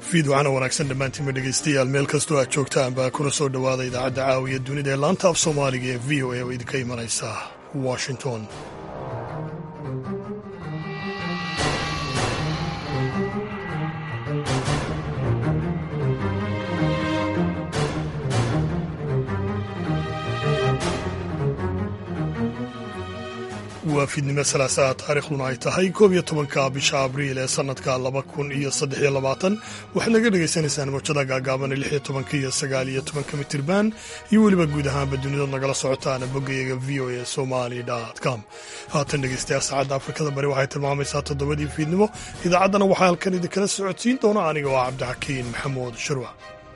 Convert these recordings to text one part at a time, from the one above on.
fiidwacana wanaagsan dhammaantiinma dhegaystayaal meel kastoo aad joogtaan baa kuna soo dhowaada idaacadda caawiya dunida ee laanta af soomaaliga ee v o a oo idinka imanaysa washington waa fiidnimo salaasaa taariikhduna ay tahay koob iyo tobanka bisha abriil ee sannadka laba kun iyo saddex iyo labaatan waxaad naga dhagaysanaysaan mawjada gaagaaban lix iyo tobanka iyo sagaal iyo tobanka mitirban iyo weliba guud ahaanba dunidood nagala socotaan boggayaga v o a somali com haatan dhegaystayaal saacadda afrikada bari waxay tilmaamaysaa toddobadii fiidnimo idaacaddana waxaa halkan idinkala socodsiin doona aniga oo cabdixakiin maxamuud shirwa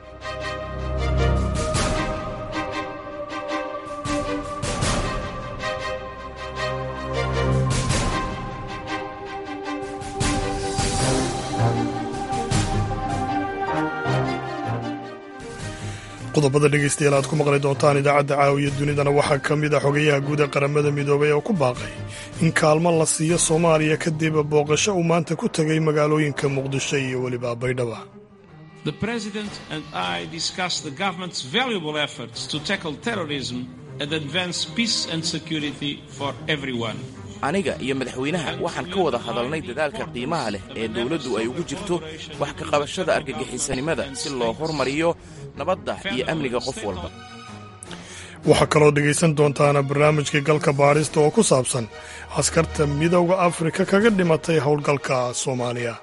qodobada dhegaystayaal aad ku maqli doontaan idaacadda caawiya dunidana waxaa ka mid a xogayaha guud ee qaramada midoobay oo ku baaqay in kaalmo la siiyo soomaaliya kadib booqasho uu maanta ku tegay magaalooyinka muqdisho iyo weliba baydhaba The President and I discussed the government's valuable efforts to tackle terrorism and advance peace and security for everyone. aniga iyo madaxweynaha waxaan ka wada hadalnay dadaalka qiimaha leh ee dowladdu ay ugu jirto wax ka qabashada argagixisanimada si loo hormariyo nabadda iyo amniga qof walba waxaa kaloo dhegaysan doontaana barnaamijkii galka baadhista oo ku saabsan askarta midowda afrika kaga dhimatay howlgalka soomaaliya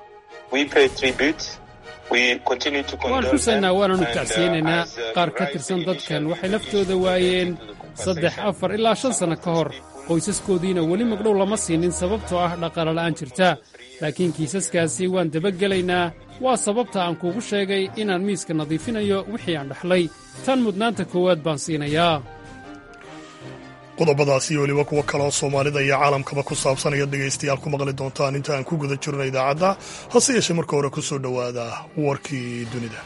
waan xusaynaa waananu tacsiyeynaynaa qaar ka tirsan dadkan waxay naftooda waayeen saddex afar ilaa shan sanno ka hor qoysaskoodiina weli magdhow lama siinin sababtoo ah dhaqaalala'aan jirta laakiin kiisaskaasi waan dabagelaynaa waa sababta aan kuugu sheegay inaan miiska nadiifinayo wixii aan dhaxlay tan mudnaanta koowaad baan siinayaa qodobadaas iyo weliba kuwo kaleoo soomaalida iyo caalamkaba ku saabsan ayaad dhegaystayaal ku maqli doontaan inta aan ku guda jirno idaacadda hase yeeshee marka hore ku soo dhowaada warkii dunida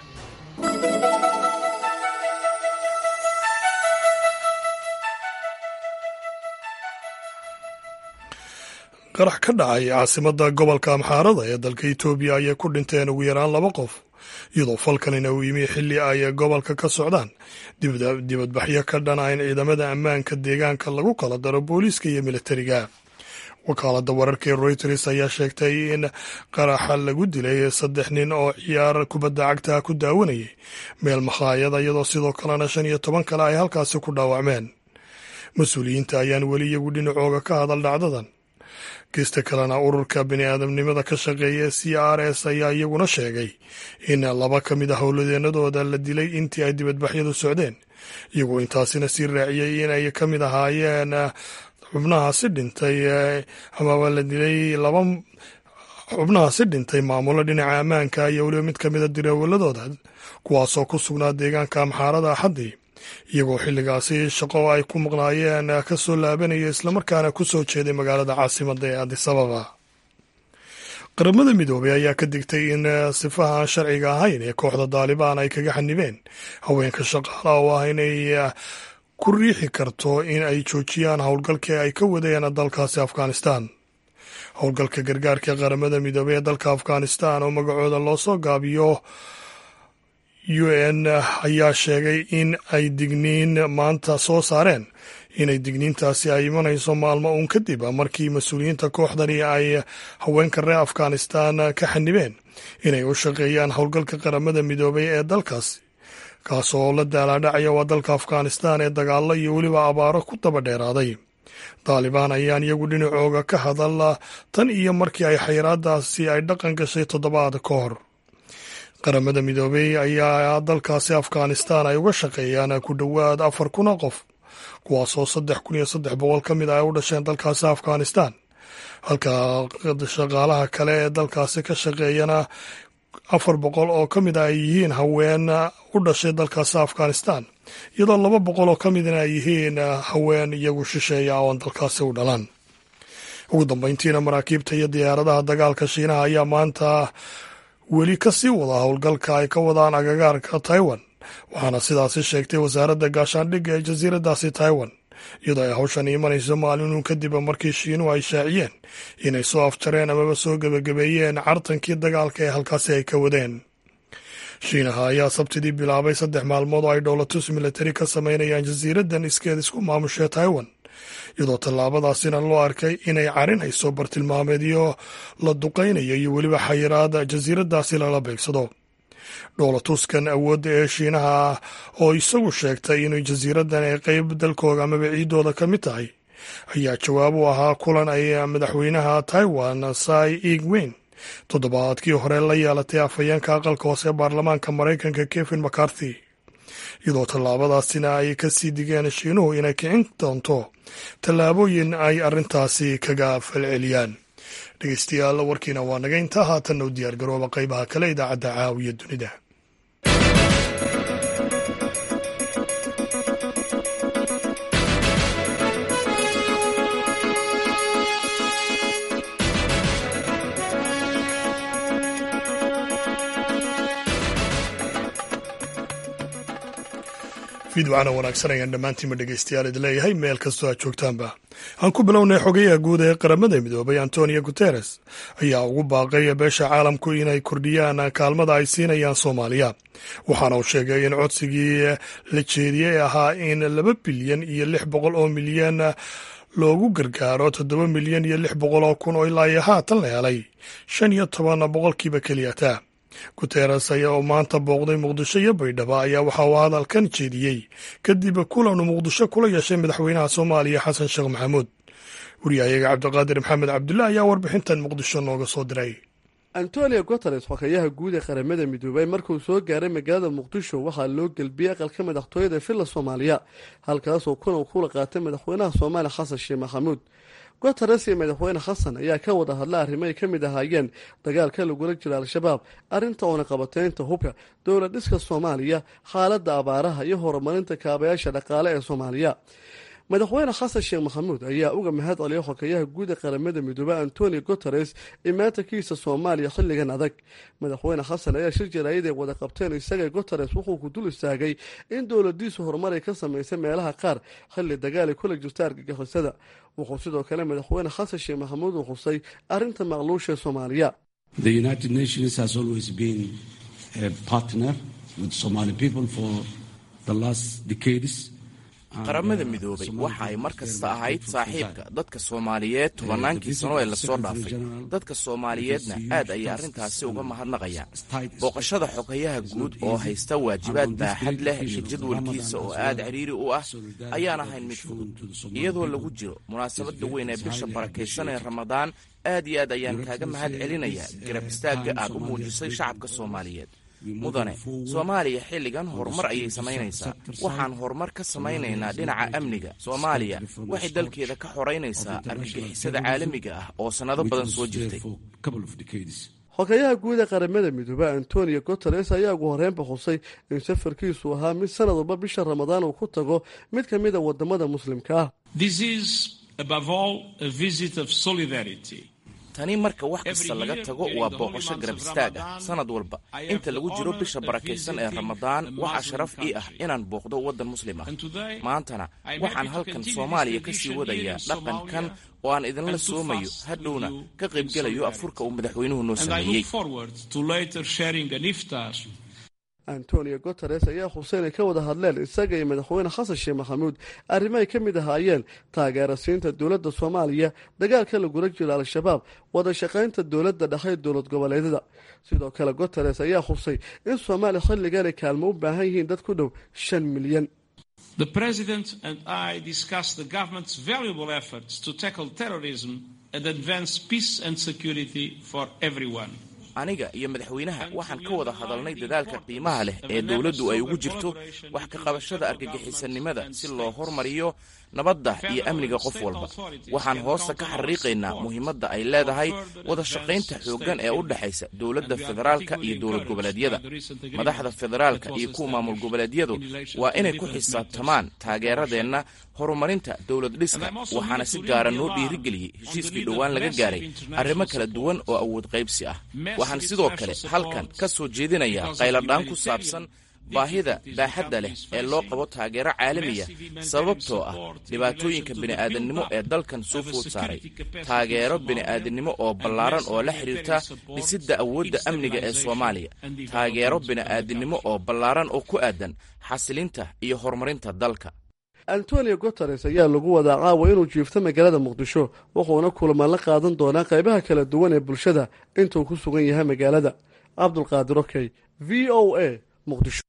qarax ka dhacay caasimadda gobolka amxaarada ee dalka etoobiya ayay ku dhinteen ugu yaraan laba qof iyadoo falkanina uu yimi xilli ay gobolka ka socdaan dibadbaxyo ka dhana in ciidamada ammaanka deegaanka lagu kala daro booliiska iyo militariga wakaaladda wararka ee royters ayaa sheegtay in qaraxa lagu dilay saddex nin oo ciyaar kubadda cagta ku daawanayay meel makhaayada iyadoo sidoo kalena shan iyo toban kale ay halkaasi ku dhaawacmeen mas-uuliyiinta ayaan weli iyagu dhinacooga ka hadal dhacdadan geesta kalena ururka bini'aadamnimada ka shaqeeya c r s ayaa iyaguna sheegay in laba ka mid a howladeennadooda la dilay intii ay dibadbaxyadu socdeen iyagoo intaasina sii raaciyey inay ka mid ahaayeen xubnahaasi dhintay amaba la dilay laba xubnahaasi dhintay maamulo dhinaca ammaanka iyo weliba mid ka mida diraawaladooda kuwaasoo ku sugnaa deegaanka amxaarada axaddii iyagoo xilligaasi shaqo ay ku maqnaayeen ka soo laabanaya islamarkaana ku soo jeeday magaalada caasimadda ee adisababa qaramada midoobey ayaa ka digtay in sifaha aan sharciga ahayn ee kooxda daalibaan ay kaga xanibeen haweenka shaqaala oo ah inay ku riixi karto in ay joojiyaan howlgalkii ay ka wadeen dalkaasi afghanistan howlgalka gargaarka qaramada midoobey ee dalka afghanistan oo magacooda loo soo gaabiyo u n ayaa sheegay in ay digniin maanta soo saareen inay digniintaasi ay imanayso maalmo uun kadib markii mas-uuliyiinta kooxdani ay haweenka reer afghanistan ka xanibeen inay u shaqeeyaan howlgalka qaramada midoobay ee dalkaasi kaasoo la daalaadhacaya waa dalka afghanistan ee dagaallo iyo weliba abaaro ku daba dheeraaday daalibaan ayaan iyagu dhinacooga ka hadal tan iyo markii ay xayiraadaasi ay dhaqan gashay toddobaad ka hor qaramada midoobey ayaa dalkaasi afghanistan ay uga shaqeeyaan ku dhowaad afar kun oo qof kuwaasoo saddex kun iyo saddex boqol ka mid ah ay u dhasheen dalkaasi afghanistan halka shaqaalaha kale ee dalkaasi ka shaqeeyana afar boqol oo ka mid a ay yihiin haween u dhashay dalkaasi afghanistan iyadoo laba boqol oo ka midna ay yihiin haween iyagu shisheeya oon dalkaasi u dhalan ugu dambeyntiina maraakiibta iyo diyaaradaha dagaalka shiinaha ayaa maanta weli ka sii wada howlgalka ay ka wadaan agagaarka taiwan waxaana sidaasi sheegtay wasaaradda gaashaandhigga ee jasiiraddaasi taiwan iyadoo ay hawshan imanayso maalinun kadib markii shiinuhu ay shaaciyeen inay soo afjareen amaba soo gebagabeeyeen cartankii dagaalka ee halkaasi ay ka wadeen shiinaha ayaa sabtidii bilaabay saddex maalmood oo ay dhowlatus militari ka samaynayaan jasiiraddan iskeed isku maamushee taiwan iyadoo tallaabadaasina loo arkay inay carinayso bartilmaameedyo la duqaynayo iyo weliba xayiraad jasiiraddaasi lala beegsado dhowlatuskan awoodda ee shiinaha ah oo isagu sheegtay inuu jasiiraddan ay qeyb dalkooda amaba ciiddooda ka mid tahay ayaa jawaab u ahaa kulan ay madaxweynaha taiwan sai igweyn toddobaadkii hore la yeelatay afhayeenka aqalka hoose ee baarlamaanka maraykanka kevin mccarthy iyadoo tallaabadaasina ay ka sii digeen shiinuhu inay kicin doonto tallaabooyin ay arrintaasi kaga falceliyaan dhegeystayaal warkiina waa naga intaa haatanna u diyaargarooba qaybaha kale idaacadda caawiya dunida fiidwacana wanaagsan ayaan dhammaantiinba dhegeystayaal idin leeyahay meel kastoo aad joogtaanba aan ku bilownay xogayaha guud ee qaramada midoobay antonio guteres ayaa ugu baaqay beesha caalamku inay kordhiyaan kaalmada ay siinayaan soomaaliya waxaana uu sheegay in codsigii la jeediyey ahaa in laba bilyan iyo lix boqol oo milyan loogu gargaaro toddoba milyan iyo lix boqol oo kun oo ilaa iyo haatan la helay shan iyo toban boqolkiiba keliyata guteres ayaa oo maanta booqday muqdisho iyo baydhabo ayaa waxa uu hadalkan jeediyey kadib kulan uu muqdisho kula yeeshay madaxweynaha soomaaliya xasan sheekh maxamuud wariyahayaga cabdiqaadir maxamed cabdulle ayaa warbixintan muqdisho nooga soo diray antonio guteres xogayaha guud ee qaramada midoobay markuu soo gaaray magaalada muqdisho waxaa loo gelbiyey aqalka madaxtooyada villa soomaaliya halkaasoo kulan kula qaatay madaxweynaha soomaaliya xasan sheekh maxamuud guteres iyo madaxweyne xasan ayaa ka wada hadla arrimo ay ka mid ahaayeen dagaalka lagula jiro al-shabaab arrinta oona qabateynta hubka dowlad dhiska soomaaliya xaaladda abaaraha iyo horumarinta kaabayaasha dhaqaale ee soomaaliya madaxweyne xasan sheekh maxamuud ayaa uga mahad celiyay xogayaha guud ee qaramada midoobey antonio guteres imaatankiisa soomaaliya xilligan adag madaxweyne xasan ayaa shir jaraayad ay wada qabteen isaga guteres wuxuu ku dul istaagay in dowladiisu horumar ay ka samaysay meelaha qaar xilli dagaal ay kula jirta argagixisada wuxuu sidoo kale madaxweyne xasan sheekh maxamuud uu xusay arrinta maqluusha ee soomaaliya qaramada midoobay waxa ay mar kasta ahayd saaxiibka dadka soomaaliyeed tobannaankii sano ee lasoo dhaafay dadka soomaaliyeedna aad ayay arrintaasi uga mahadnaqayaan booqashada xogayaha guud oo haysta waajibaad baaxad leh iyo jadwalkiisa oo aad cidhiiri u ah ayaan ahayn mid fudud iyadoo lagu jiro munaasabadda weyn ee bisha barakaysan ee ramadaan aad iyo aad ayaan kaaga mahad celinayaa garab istaagga aad u muujisay shacabka soomaaliyeed mudane soomaaliya xilligan horumar ayay samaynaysaa waxaan horumar ka samaynaynaa dhinaca amniga soomaaliya waxay dalkeeda ka xoraynaysaa argagixisada caalamiga ah oo sannado badan soo jirtay xogayaha guud ee qaramada midoobe antonio guteres ayaa ugu horreynba xusay in safarkiisu ahaa mid sanad walba bisha ramadaan uu ku tago mid ka mid a wadamada muslimka ah tani marka wax kasta laga tago waa booqasho garab istaag ah sanad walba inta lagu jiro bisha barakaysan ee ramadaan waxaa sharaf ii ah inaan booqdo waddan muslim ah maantana waxaan halkan soomaaliya ka sii wadayaa dhaqankan oo aan idinla soomayo hadhowna ka qaybgelayo afurka uu madaxweynuhu noo sameeyey antonio guteres ayaa xuseen ay ka wada hadleen isaga iyo madaxweyne xasan sheekh maxamuud arrimo ay ka mid ahaayeen taageera siinta dowladda soomaaliya dagaalka lagula jiro al-shabaab wada shaqaynta dowladda dhexe dowlad goboleedyada sidoo kale guteres ayaa xusay in soomaaliya xilligan ay kaalmo u baahan yihiin dad ku dhow shan milyan The President and I discussed the government's valuable efforts to tackle terrorism and advance peace and security for everyone. aniga iyo madaxweynaha waxaan ka wada hadalnay dadaalka qiimaha leh ee dowladdu ay ugu jirto wax ka qabashada argagixisanimada si loo hormariyo nabadda iyo amniga qof walba waxaan hoosta ka xariiqaynaa muhiimadda ay leedahay wada shaqaynta xooggan ee u dhexaysa dowladda federaalka iyo dowlad goboleedyada madaxda federaalka iyo kuwa maamul goboleedyadu waa inay ku xisaabtamaan taageeradeenna horumarinta dowlad dhiska waxaana si gaara noo dhiirigeliyey heshiiskii dhowaan laga gaaray arrimo kala duwan oo awood qaybsi ah waxaan sidoo kale halkan ka soo jeedinayaa qayladhaan ku saabsan baahida baaxadda leh ee loo qabo taageero caalamiya sababtoo ah dhibaatooyinka bini'aadannimo ee dalkan soo food saaray taageero bini'aadannimo oo ballaaran oo la xidhiirta dhisidda awoodda amniga ee soomaaliya taageero bini'aadannimo oo ballaaran oo ku aadan xasilinta iyo horumarinta dalka antonio guteres ayaa lagu wadaa caawa inuu jiifto magaalada muqdisho wuxuuna kulamaan la qaadan doonaa qaybaha kala duwan ee bulshada intuu ku sugan yahay magaalada cabdulqaadir okey v o a muqdisho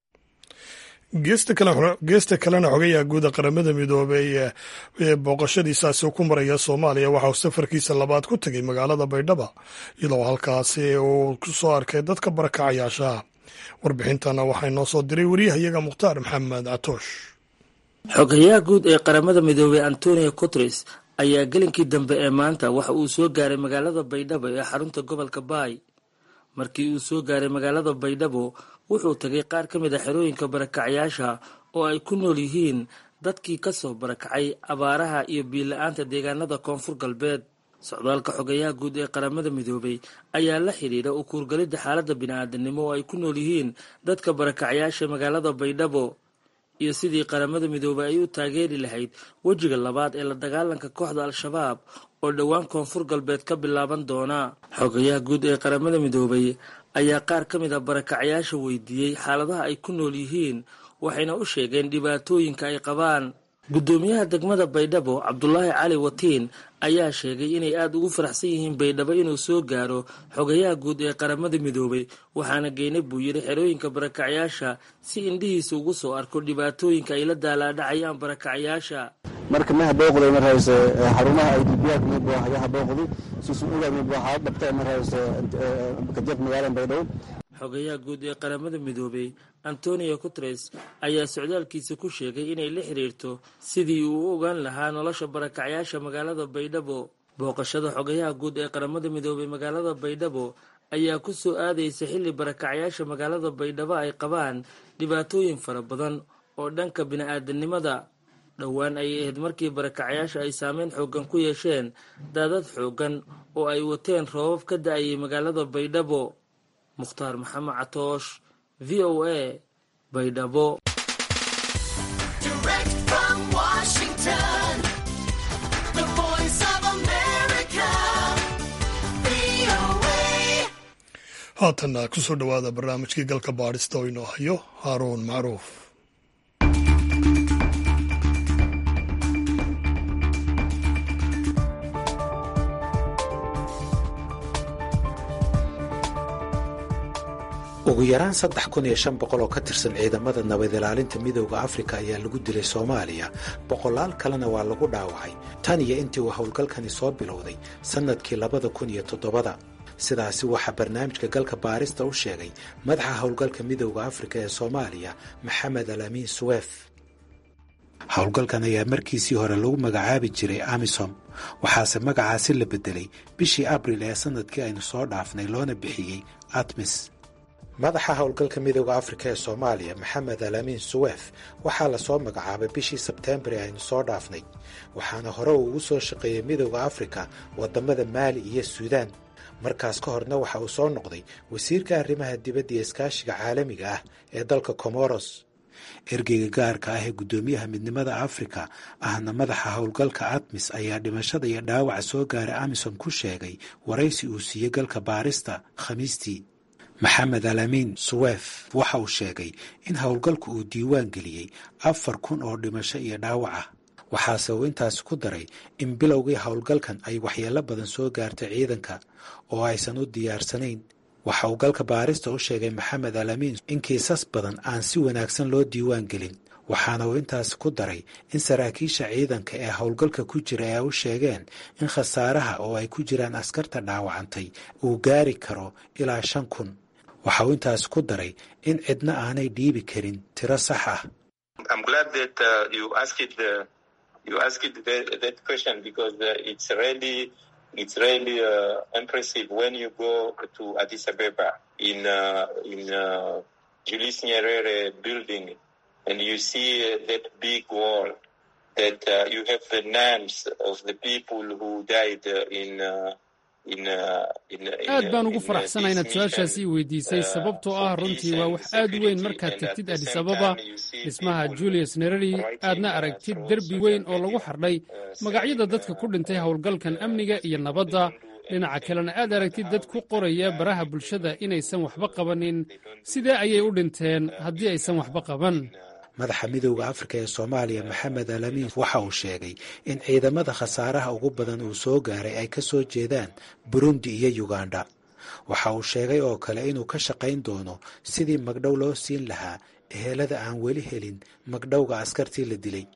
geesta kalena xogayaha guuda qaramada midoobey ee booqashadiisaasi ku maraya soomaaliya waxa uu safarkiisa labaad ku tegay magaalada baydhaba iyadoo halkaasi uu ku soo arkay dadka barakacayaashaha warbixintana waxaa inoo soo diray wariyahayaga mukhtaar maxamed catoosh xogayaha guud ee qaramada midoobey antonio guteres ayaa gelinkii dambe ee maanta waxa uu soo gaaray magaalada baydhabo ee xarunta gobolka baay markii uu soo gaaray magaalada baydhabo wuxuu tagay qaar ka mid a xerooyinka barakacyaasha oo ay ku nool yihiin dadkii kasoo barakacay abaaraha iyo biila-aanta deegaanada koonfur galbeed socdaalka xogayaha guud ee qaramada midoobey ayaa la xidhiidha u kuurgalidda xaaladda bini-aadanimo oo ay ku nool yihiin dadka barakacyaasha magaalada baydhabo iyo sidii qaramada midoobey ay u taageeri lahayd wejiga labaad ee la dagaalanka kooxda al-shabaab oo dhowaan koonfur galbeed ka bilaaban doona xogayaha guud ee qaramada midoobey ayaa qaar ka mid a barakacyaasha weydiiyey xaaladaha ay ku nool yihiin waxayna u sheegeen dhibaatooyinka ay qabaan guddoomiyaha degmada baydhabo cabdulaahi cali watiin ayaa sheegay inay aada ugu faraxsan yihiin baydhabo inuu soo gaaro xogayaha guud ee qaramada midoobey waxaana geynay buu yidhi xerooyinka barakacyaasha si indhihiisa ugu soo arko dhibaatooyinka ay la daalaadhacayaan barakacyaasha marka maha booqday marhayse xarumaha idbiyaak maybu hayaha booqdi susu uga maybu waxaa dhabta marhayse kajab magaalada baydhabo xogayaha guud ee qaramada midoobey antonio guteres ayaa socdaalkiisa ku sheegay inay la xiriirto sidii uu u ogaan lahaa nolosha barakacyaasha magaalada baydhabo booqashada xogayaha guud ee qaramada midoobey magaalada baydhabo ayaa ku soo aadaysa xilli barakacyaasha magaalada baydhabo ay qabaan dhibaatooyin fara badan oo dhanka bini-aadanimada dhowaan ayay ahayd markii barakacyaasha ay saameyn xoogan ku yeesheen daadad xoogan oo ay wateen roobab ka da-ayay magaalada baydhabo mukhtaar maxamed catoosh v o a baydhabo haatanna kusoo dhowaada barnaamijkii galka baadhista oo inoo hayo haaruun macruuf ugu yaraan saddex kun iyo shan boqol oo ka tirsan ciidamada nabad ilaalinta midooda afrika ayaa lagu dilay soomaaliya boqolaal kalena waa lagu dhaawacay tan iyo intii uu howlgalkani soo bilowday sannadkii labada kun iyo toddobada sidaasi waxaa barnaamijka galka baarista u sheegay madaxa howlgalka midooda afrika ee soomaaliya maxamed alamiin suweef howlgalkan ayaa markiisii hore lagu magacaabi jiray amisom waxaase magacaasi la beddelay bishii abril ee sannadkii aynu soo dhaafnay loona bixiyey atmis madaxa howlgalka midooda afrika ee soomaaliya maxamed alamiin suweef waxaa lasoo magacaabay bishii sebteembar ee aynu soo dhaafnay waxaana hore uu ugu soo shaqeeyey midooda afrika waddamada maali iyo suudaan markaas ka horna waxa uu soo noqday wasiirka arrimaha dibadda iyo iskaashiga caalamiga ah ee dalka comoros ergeyga gaarka ah ee guddoomiyaha midnimada afrika ahna madaxa howlgalka atmis ayaa dhimashada iyo dhaawaca soo gaaray amisom ku sheegay waraysi uu siiyey galka baarista khamiistii maxamed alamiin suweef waxa uu sheegay in howlgalku uu diiwaan geliyey afar kun oo dhimasho iyo dhaawac ah waxaase uu intaasi ku daray in bilowgii howlgalkan ay waxyeello badan soo gaartay ciidanka oo aysan u diyaarsanayn waxa uu galka baarista u sheegay maxamed alamiin in kiisas badan aan si wanaagsan loo diiwaan gelin waxaana uu intaasi ku daray in saraakiisha ciidanka ee howlgalka ku jira ay u sheegeen in khasaaraha oo ay ku jiraan askarta dhaawacantay uu gaari karo ilaa shan kun waxa uu intaasi ku daray in cidna aanay dhiibi karin tiro sax ah it's really uh, impressive when you go to Addis Ababa in uh, in uh, Julius Nyerere building and you see uh, that big wall that uh, you have the names of the people who died uh, in uh, aad baan ugu faraxsana inaad su-aashaasi i weydiisay sababtoo ah runtii waa wax aad u weyn markaad tegtid adis ababa dhismaha julius nerari aadna aragtid derbi weyn oo lagu xardhay magacyada dadka ku dhintay howlgalkan amniga iyo nabadda dhinaca kalena aad aragtid dad ku qoraya baraha bulshada inaysan waxba qabanin sidee ayay u dhinteen haddii aysan waxba qaban madaxa midowda afrika ee soomaaliya maxamed alamiin waxa uu sheegay in ciidamada khasaaraha ugu badan uu soo gaaray ay ka soo jeedaan burundi iyo yuganda waxa uu sheegay oo kale inuu ka shaqayn doono sidii magdhow loo siin lahaa ehelada aan weli helin magdhowga askartii la dilay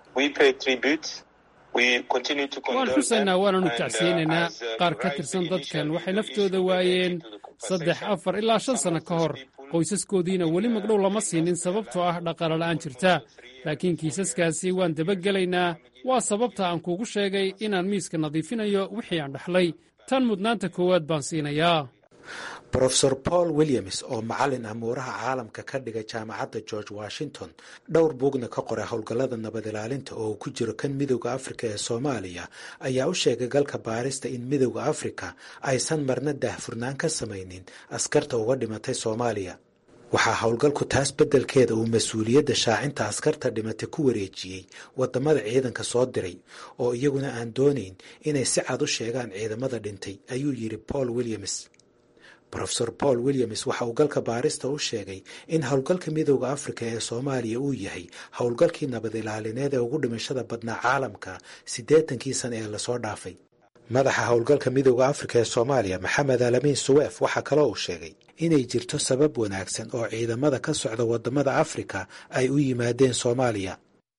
waan xusaynaa waananu tacsiyeynaynaa qaar ka tirsan dadkan waxay naftooda waayeen saddex afar ilaa shan sanno ka hor qoysaskoodiina weli magdhow lama siinin sababtoo ah dhaqalala'aan jirta laakiin kiisaskaasi waan dabagelaynaa waa sababta aan kuugu sheegay inaan miiska nadiifinayo wixii aan dhaxlay tan mudnaanta koowaad baan siinayaa rofeor paul williams oo macalin amuuraha caalamka ka dhigay jaamacadda george washington dhowr buugna ka qoray howlgallada nabad ilaalinta oo uu ku jiro kan midowda afrika ee soomaaliya ayaa u sheegay galka baarista in midowda afrika aysan marna daahfurnaan ka samaynin askarta uga dhimatay soomaaliya waxaa howlgalku taas beddelkeeda uu mas-uuliyadda shaacinta askarta dhimatay ku wareejiyey wadamada ciidanka soo diray oo iyaguna aan doonayn inay si cad u sheegaan ciidamada dhintay ayuu yidhi paul williams rofeor paul williams waxa uu galka baarista u sheegay in howlgalka midowda afrika ee soomaaliya uu yahay howlgalkii nabad ilaalineed ee ugu dhimashada badnaa caalamka siddeetankii sana ee lasoo dhaafay madaxa howlgalka midowda afrika ee soomaaliya maxamed alamin suweef waxaa kaloo uu sheegay inay jirto sabab wanaagsan oo ciidamada ka socda wadamada afrika ay u yimaadeen soomaaliya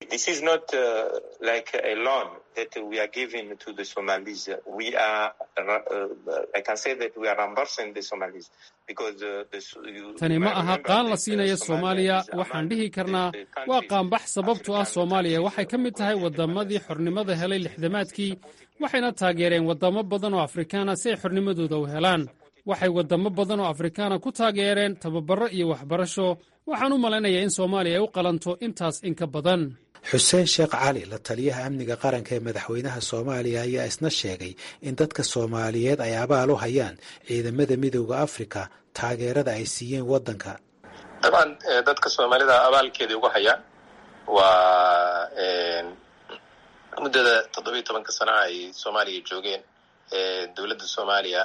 tani ma aha qaan la siinaya soomaaliya waxaan dhihi karnaa waa qaanbax sababtoo ah soomaaliya waxay ka mid tahay waddamadii xornimada helay lixdamaadkii waxayna taageereen waddamo badan oo afrikaana si ay xornimadooda u helaan waxay waddamo badan oo afrikaana ku taageereen tababarro iyo waxbarasho waxaan u malaynayaa in soomaaliya ay u qalanto intaas in ka badan xuseen sheekh cali la taliyaha amniga qaranka ee madaxweynaha soomaaliya ayaa isna sheegay in dadka soomaaliyeed ay abaal u hayaan ciidamada midowda afrika taageerada ay siiyeen waddanka dabcan dadka soomaalida abaalkeedii ugu hayaan waa muddada toddobiyo tobanka sana ay soomaaliya joogeen dowladda soomaaliya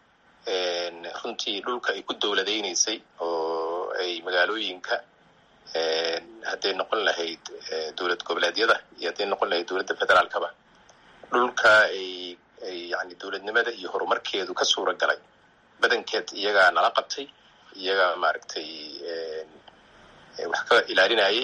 runtii dhulka ay ku dowladaynaysay oo ay magaalooyinka hadday noqon lahayd dowlad goboleedyada iyo hadday noqon lahayd dowladda federaalkaba dhulka ay ay yani dowladnimada iyo horumarkeedu ka suura galay badankeed iyagaa nala qabtay iyagaa maaragtay wax ka ilaalinayay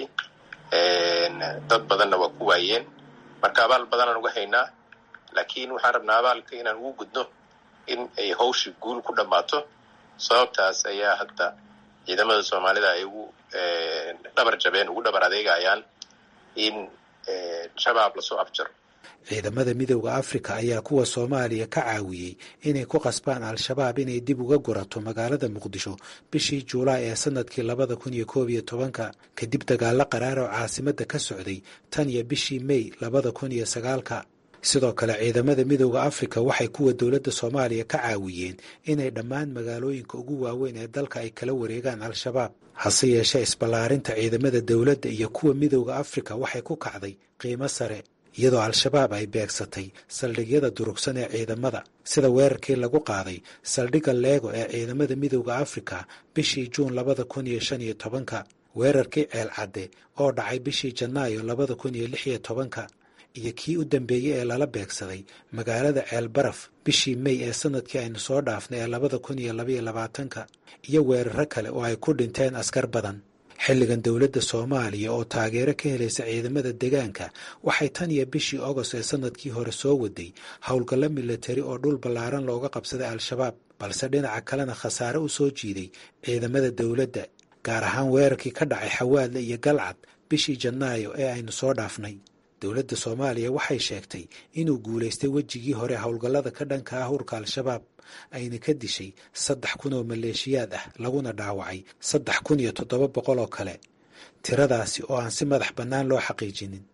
dad badanna waa ku waayeen marka abaal badanaan uga haynaa laakiin waxaan rabnaa abaalka inaan ugu gudno in ay hawsha guul ku dhammaato sababtaas ayaa hadda ciidamada soomaalida ay ugu dhabar jabeen ugu dhabar adeegayaan in shabaab lasoo afjaro ciidamada midowda afrika ayaa kuwa soomaaliya ka caawiyey inay ku qasbaan al-shabaab inay dib uga gurato magaalada muqdisho bishii juulaay ee sanadkii labada kun iyo koob iyo tobanka kadib dagaalo qaraar oo caasimadda ka socday tan iyo bishii mey labada kun iyo sagaalka sidoo kale ciidamada midowda afrika waxay kuwa dowladda soomaaliya ka caawiyeen inay dhammaan magaalooyinka ugu waaweyn ee dalka ay kala wareegaan al-shabaab hase yeeshee isballaarinta ciidamada dowladda iyo kuwa midowda afrika waxay ku kacday qiimo sare iyadoo al-shabaab ay beegsatay saldhigyada durugsan ee ciidamada sida weerarkii lagu qaaday saldhigga leego ee ciidamada midowda afrika bishii juun labada kun iyo shan iyo tobanka weerarkii ceel cadde oo dhacay bishii janaayo labada kun iyo lix iyo tobanka iyo kii u dambeeyey ee lala beegsaday magaalada ceel baraf bishii mey ee sanadkii aynu soo dhaafnay ee labada kun iyo labaiyo labaatanka iyo weeraro kale oo ay ku dhinteen askar badan xilligan dowladda soomaaliya oo taageero ka helaysa ciidamada deegaanka waxay tan iyo bishii ogost ee sanadkii hore soo waday howlgallo milatari oo dhul ballaaran looga qabsaday al-shabaab balse dhinaca kalena khasaare u soo jiiday ciidamada dowladda gaar ahaan weerarkii ka dhacay xawaadle iyo galcad bishii janaayo ee aynu soo dhaafnay dowladda soomaaliya waxay sheegtay inuu guulaystay wejigii hore howlgallada ka dhanka ah urka al-shabaab ayna ka dishay saddex kun oo maleeshiyaad ah laguna dhaawacay saddex kun iyo toddoba boqol oo kale tiradaasi oo aan si madax bannaan loo xaqiijinin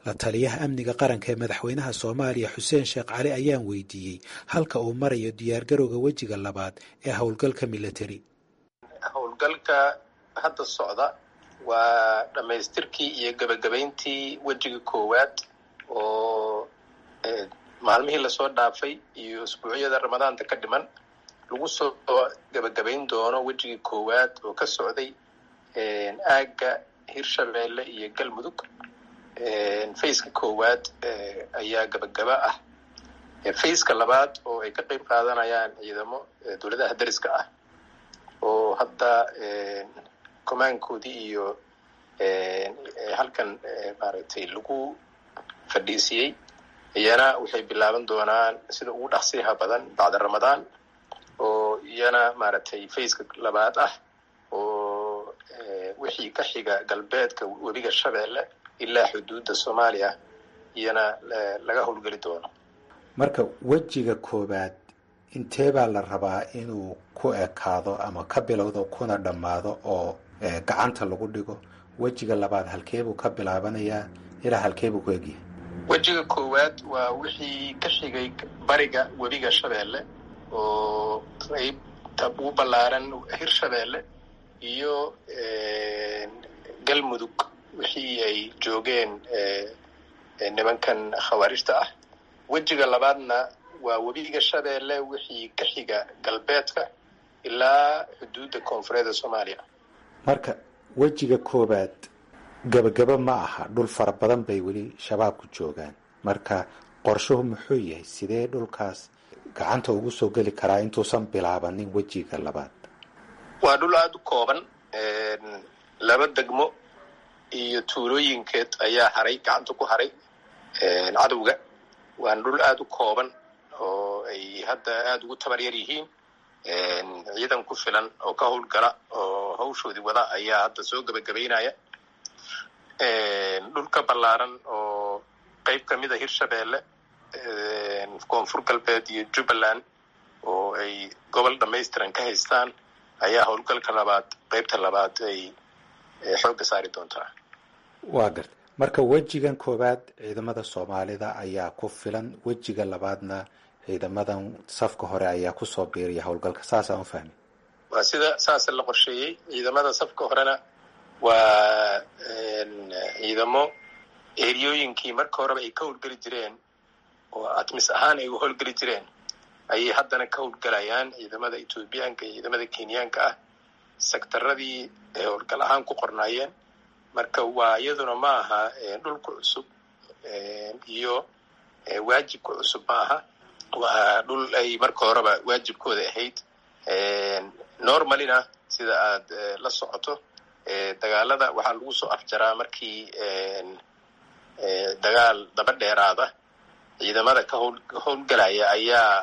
la taliyaha amniga qaranka ee madaxweynaha soomaaliya xuseen sheekh cali ayaan weydiiyey halka uu marayo diyaargarowga wejiga labaad ee howlgalka military howlgalka hadda socda waa dhammaystirkii iyo gebagabayntii wejiga koowaad oo maalmihii lasoo dhaafay iyo usbuucyada ramadaanta ka dhiman lagu soo gebagabayn doono wejigii koowaad oo ka socday aagga hirshabeelle iyo galmudug fayska koowaad ayaa gabagaba ah fayska labaad oo ay ka qeyb qaadanayaan ciidamo dowladaha dariska ah oo hadda comaankoodii iyo halkan maaragtay lagu fadhiisiyey iyana waxay bilaaban doonaan sida ugu dhaqsiyaha badan bacda ramadaan oo iyana maaragtay fayska labaad ah oo wixii ka xiga galbeedka webiga shabeelle ilaa xuduudda soomaaliya iyana laga howlgeli doono marka wejiga koowaad intee baa la rabaa inuu ku ekaado ama ka bilowdo kuna dhammaado oo gacanta lagu dhigo wejiga labaad halkeebuu ka bilaabanayaa ilaa halkeebuu ku egyahay wejiga koowaad waa wixii ka xigay bariga webiga shabeelle oo qaybta ugu ballaaran hirshabeelle iyo galmudug wixii ay joogeen nimankan khawaarijta ah wejiga labaadna waa webiga shabeelle wixii ka xiga galbeedka ilaa xuduudda koonfureedda soomaaliya marka wejiga koowaad gabagaba ma aha dhul fara badan bay weli shabaabku joogaan marka qorshuhu muxuu yahay sidee dhulkaas gacanta ugu soo geli karaa intuusan bilaabanin wejiga labaad waa dhul aada u kooban laba degmo iyo tuulooyinkeed ayaa haray gacanta ku haray cadowga waana dhul aada u kooban oo ay hadda aada ugu tabar yar yihiin ciidan ku filan oo ka howlgala oo hawshoodii wada ayaa hadda soo gebagabaynaya dhulka ballaaran oo qeyb ka mid a hirshabeelle koonfur galbeed iyo jubbaland oo ay gobol dhamaystiran ka haystaan ayaa howlgalka labaad qeybta labaad ay xoogga saari doontaa waa garta marka wejigan koowaad ciidamada soomaalida ayaa ku filan wejiga labaadna ciidamadan safka hore ayaa kusoo biiriya howlgalka saasaan u fahmi waa sida saasa la qorsheeyey ciidamada safka horena waa ciidamo eriyooyinkii marka horeba ay ka howlgeli jireen oo atmis ahaan ay u howlgeli jireen ayay haddana ka howlgalayaan ciidamada ethoobiyaanka iyo ciidamada kenyaanka ah sektaradii ay howlgal ahaan ku qornaayeen marka waa iyaduna ma aha dhulku cusub iyo waajibka cusub ma aha waa dhul ay marka horeba waajibkooda ahayd normalina sida aad la socoto dagaalada waxaa lagu soo afjaraa markii dagaal daba dheeraada ciidamada ka howl howlgalaya ayaa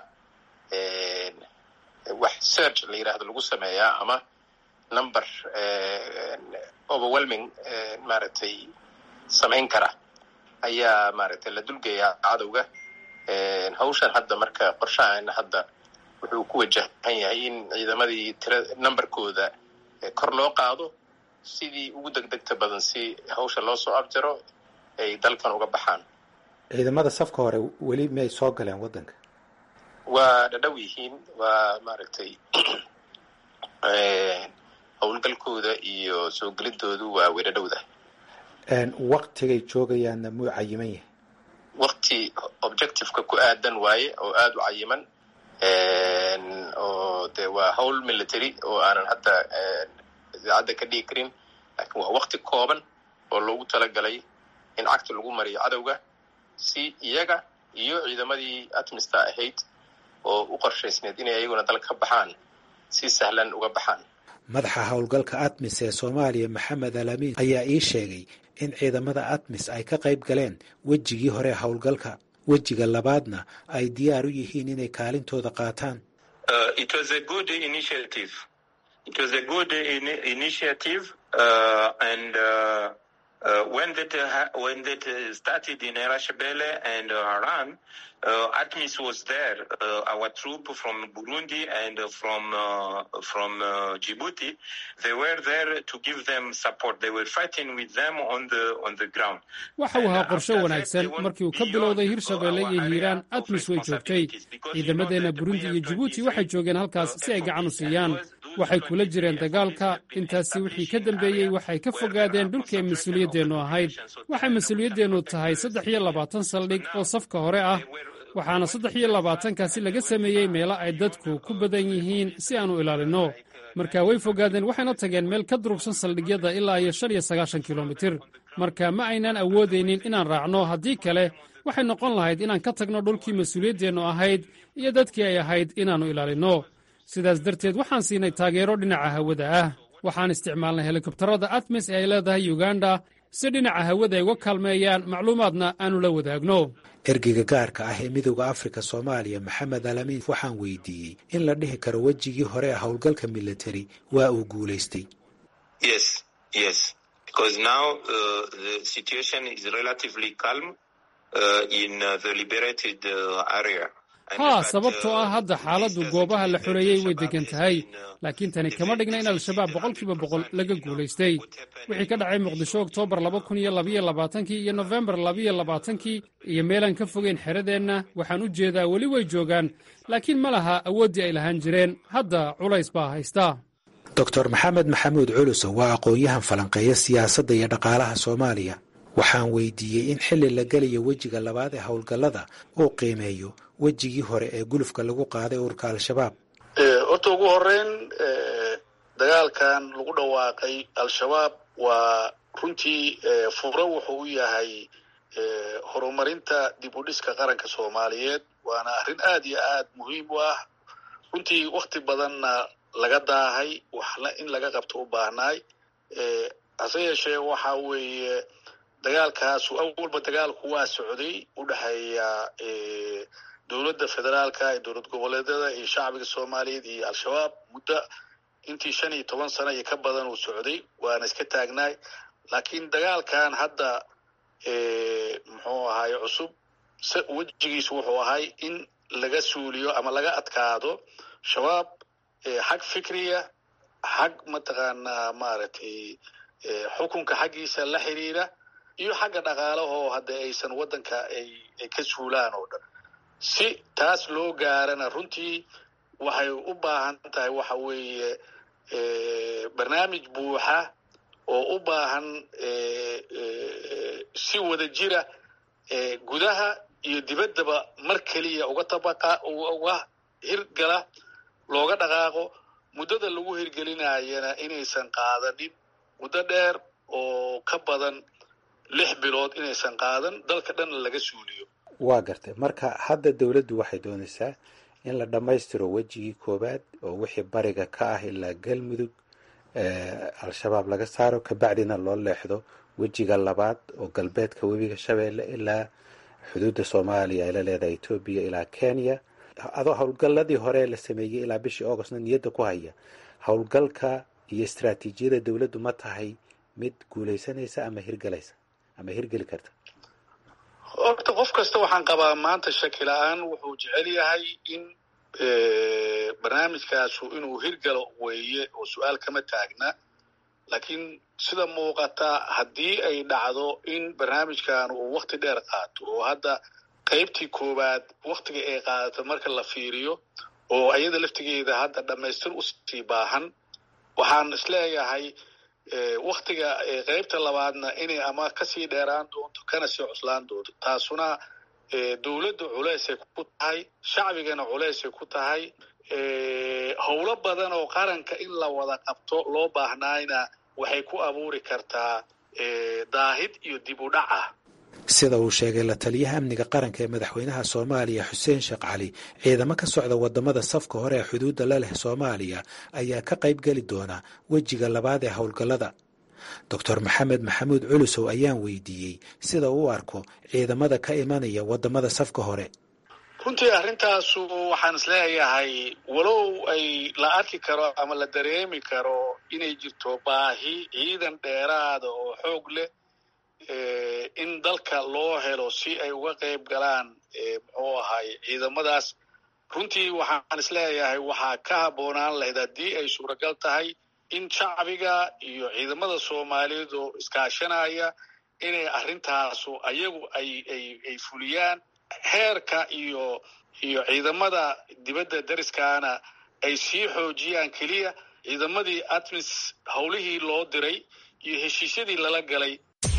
wax search la yidhaahdo lagu sameeyaa ama number overwhelming maaragtay samayn kara ayaa maaragtay la dulgeeyaa cadowga hawshan hadda marka qorshahaana hadda wuxuu ku wajahan yahay in ciidamadii tira numberkooda kor loo qaado sidii ugu degdegta badan si hawsha loo soo abjaro ay dalkan uga baxaan ciidamada safka hore weli miyay soo galeen waddanka waa dhadhow yihiin waa maaragtay howlgalkooda iyo soo gelidoodu waa way dhadhowda waktigay joogayaanna muu cayiman yahay wakti objectiveka ku aadan waaye oo aada u cayiman oo de waa howl military oo aanan hadda idaacadda ka dhigi karin laakiin waa wakti kooban oo loogu talagalay in cagta lagu mariyo cadowga si iyaga iyo ciidamadii atmista ahayd oo u qorshaysneed inay iyaguna dal ka baxaan si sahlan uga baxaan madaxa howlgalka atmis ee soomaaliya maxamed alamin ayaa ii sheegay in ciidamada atmis ay ka qayb galeen wejigii hore howlgalka wejiga labaadna ay diyaar u yihiin inay kaalintooda qaataan Uh, when that uh, when that uh, started in Erashbele and uh, Haran, uh, ATMIS was there. Uh, our troop from Burundi and uh, from uh, from uh, Djibouti, they were there to give them support. They were fighting with them on the on the ground. waxa uu ahaa qorshe wanaagsan markii uu ka bilowday hirshabeelle iyo hiiraan admis way joogtay ciidamadeenna burundi iyo jibuuti waxay joogeen halkaas si ay gacan u siiyaan waxay kula jireen dagaalka intaasi wixii ka dambeeyey waxay ka fogaadeen dhulkii ay mas-uuliyaddeennu ahayd waxay mas-uuliyaddeennu tahay saddex iyo labaatan saldhig oo safka hore ah waxaana saddex iyo labaatankaasi laga sameeyey meelo ay dadku ku badan yihiin si aanu ilaalinno marka way fogaadeen waxayna tageen meel ka durugsan saldhigyada ilaa iyo shan iyo sagaashan kilomitir marka ma aynaan awoodaynin inaan raacno haddii kale waxay noqon lahayd inaan ka tagno dhulkii mas-uuliyaddeennu ahayd iyo dadkii ay ahayd inaannu ilaalinno sidaas darteed waxaan siinay taageero dhinaca hawada ah waxaan isticmaalnay helikobtarada atmis ee ay leedahay uganda si dhinaca hawada ay uga kaalmeeyaan macluumaadna aannu la wadaagno ergeyga gaarka ah ee midowda afrika soomaaliya maxamed alamiin waxaan weydiiyey in la dhihi karo wejigii hore ee howlgalka military waa uu guulaystay Yes, yes, because now uh, the situation is relatively calm uh, in uh, the liberated uh, area. haa sababtoo ah hadda xaaladdu goobaha la xoreeyey way deggan tahay laakiin tani kama dhigna in al-shabaab boqolkiiba boqol laga guulaystay wixii ka dhacay muqdisho oktoobar laba kun iyo labaiyo labaatankii iyo nofembar labaiyo labaatankii iyo meelaan ka fogeyn xeradeenna waxaan u jeedaa weli way joogaan laakiin ma laha awooddii ay lahaan jireen hadda culays baa haysta doctor maxamed maxamuud culusow waa aqoon-yahan falanqeeya siyaasadda iyo dhaqaalaha soomaaliya waxaan weydiiyey in xilli la gelayo wejiga labaad ee howlgallada uu qiimeeyo wejigii hore ee gulufka lagu qaaday ururka al-shabaab horta ugu horeyn dagaalkan lagu dhawaaqay al-shabaab waa runtii furo wuxuu u yahay horumarinta dib u dhiska qaranka soomaaliyeed waana arrin aad iyo aad muhiim u ah runtii wakti badanna laga daahay waxna in laga qabto u baahnaay hase yeeshee waxa weeye dagaalkaasu awalba dagaalku waa socday u dhexeeya dowladda federaalka ee dowlad goboleedyada iyo shacbiga soomaaliyeed iyo al-shabaab muddo intii shan iyo toban sano iyo ka badan uu socday waana iska taagnaay laakiin dagaalkan hadda muxuu ahaay cusub wejigiisu wuxuu ahay in laga suuliyo ama laga adkaado shabaab xag fikriya xag mataqaanaa maaragtay xukunka xaggiisa la xiriira iyo xagga dhaqaalahoo hadda aysan waddanka ay ay ka suulaan oo dhan si taas loo gaarana runtii waxay u baahan tahay waxa weeye barnaamij buuxa oo u baahan si wada jira gudaha iyo dibaddaba mar keliya uga tabaqa uga hirgala looga dhaqaaqo muddada lagu hirgelinayana inaysan qaadanin muddo dheer oo ka badan lix bilood inaysan qaadan dalka dhanna laga suuliyo waa gartay marka hadda dowladdu waxay doonaysaa in la dhammaystiro wejigii koowaad oo wixii bariga ka ah ilaa galmudug al-shabaab laga saaro kabacdina loo leexdo wejiga labaad oo galbeedka webiga shabeelle ilaa xuduudda soomaaliya ay la leedahay etoobiya ilaa kenya adoo howlgalladii hore la sameeyey ilaa bishii augustna niyadda ku haya howlgalka iyo istraatiijiyada dowladdu ma tahay mid guulaysanaysa ama hirgalaysa ama hirgeli karta horta qof kasta waxaan qabaa maanta shaki la-aan wuxuu jecel yahay in barnaamijkaasu inuu hirgalo weeye oo su-aal kama taagna laakiin sida muuqata haddii ay dhacdo in barnaamijkan uu wakti dheer qaato oo hadda qaybtii koowaad waktiga ay qaadato marka la fiiriyo oo ayada laftigeeda hadda dhammaystir usii baahan waxaan isleeyahay waktiga qaybta labaadna inay ama kasii dheeraan doonto kana sii cuslaan doonto taasuna dowladda culeysay ku tahay shacbigana culeysay ku tahay howlo badan oo qaranka in la wada qabto loo baahnaayna waxay ku abuuri kartaa daahid iyo dib u dhac ah sida uu sheegay la taliyaha amniga qaranka ee madaxweynaha soomaaliya xuseen sheekh cali ciidamo ka socda wadamada safka hore ee xuduudda la leh soomaaliya ayaa ka qayb geli doona wejiga labaad ee howlgallada doctor maxamed maxamuud culusow ayaan weydiiyey sida uu arko ciidamada ka imanaya wadamada safka hore runtii arrintaasu waxaan isleeyahay walow ay la arki karo ama la dareemi karo inay jirto baahi ciidan dheeraada oo xoog leh in dalka loo helo si ay uga qayb galaan muxuu ahay ciidamadaas runtii waxaan isleeyahay waxaa ka habboonaan lahayd haddii ay suuragal tahay in shacbiga iyo ciidamada soomaaliyeed oo iskaashanaya inay arrintaasu ayagu ay ay ay fuliyaan heerka iyo iyo ciidamada dibadda dariskaana ay sii xoojiyaan keliya ciidamadii atmis howlihii loo diray iyo heshiisyadii lala galay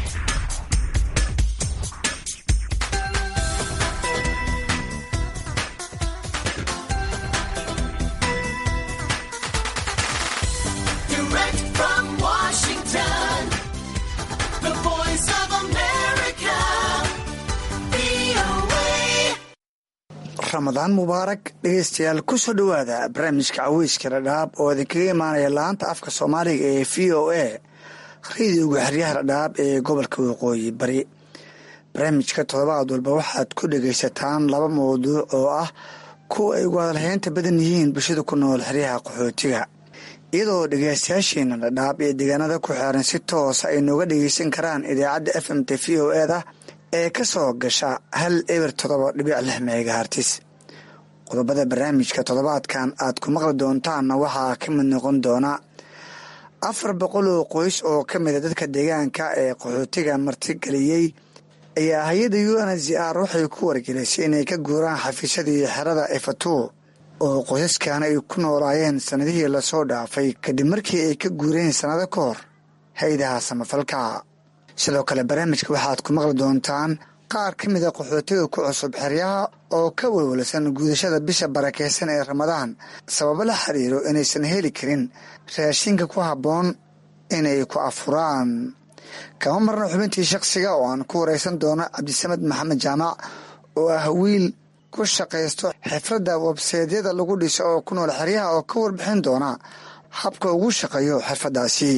ramadaan mubaarak dhegeystayaal kusoo dhowaada barnaamijka caweyska dhadhaab oo idinkaga imaanaya laanta afka soomaaliga ee v o a radiyoga xeryaha dhadhaab ee gobolka waqooyi bari barnaamijka toddobaad walba waxaad ku dhegaysataan laba mawduuc oo ah kuwa ay ugu hadalhaynta badan yihiin bulshada ku nool xeryaha qaxootiga iyadoo dhegeystayaasheena dhadhaab iyo deegaanada ku xeeran si toosa ay nooga dhegeysan karaan idaacadda f m t v o eda ee ka soo gasha hal eber toddoba dhibic lix meegahartis qodobada barnaamijka toddobaadkan aad ku maqli doontaanna waxaa ka mid noqon doona afar boqol oo qoys oo ka mida dadka deegaanka ee qaxootiga martigeliyey ayaa hay-adda u n z r waxay ku wargelisay inay ka guuraan xafiisyadii xerada efatu oo qoysaskan ay ku noolaayeen sannadihii lasoo dhaafay kadib markii ay ka guureen sannado ka hor hay-adaha samafalka sidoo kale barnaamijka waxaad ku maqli doontaan qaar ka mida qaxootiga ku cusub xeryaha oo ka walwalsan guudashada bisha barakeysan ee ramadaan sababo la xiriiro inaysan heli karin raashinka ku habboon inay ku afuraan kama marna xubintii shakhsiga oo aan ku wareysan doono cabdisamed maxamed jaamac oo ah wiil ku shaqaysto xifradda webseedyada lagu dhiso oo ku nool xeryaha oo ka warbixin doona habka ugu shaqeeyo xirfaddaasi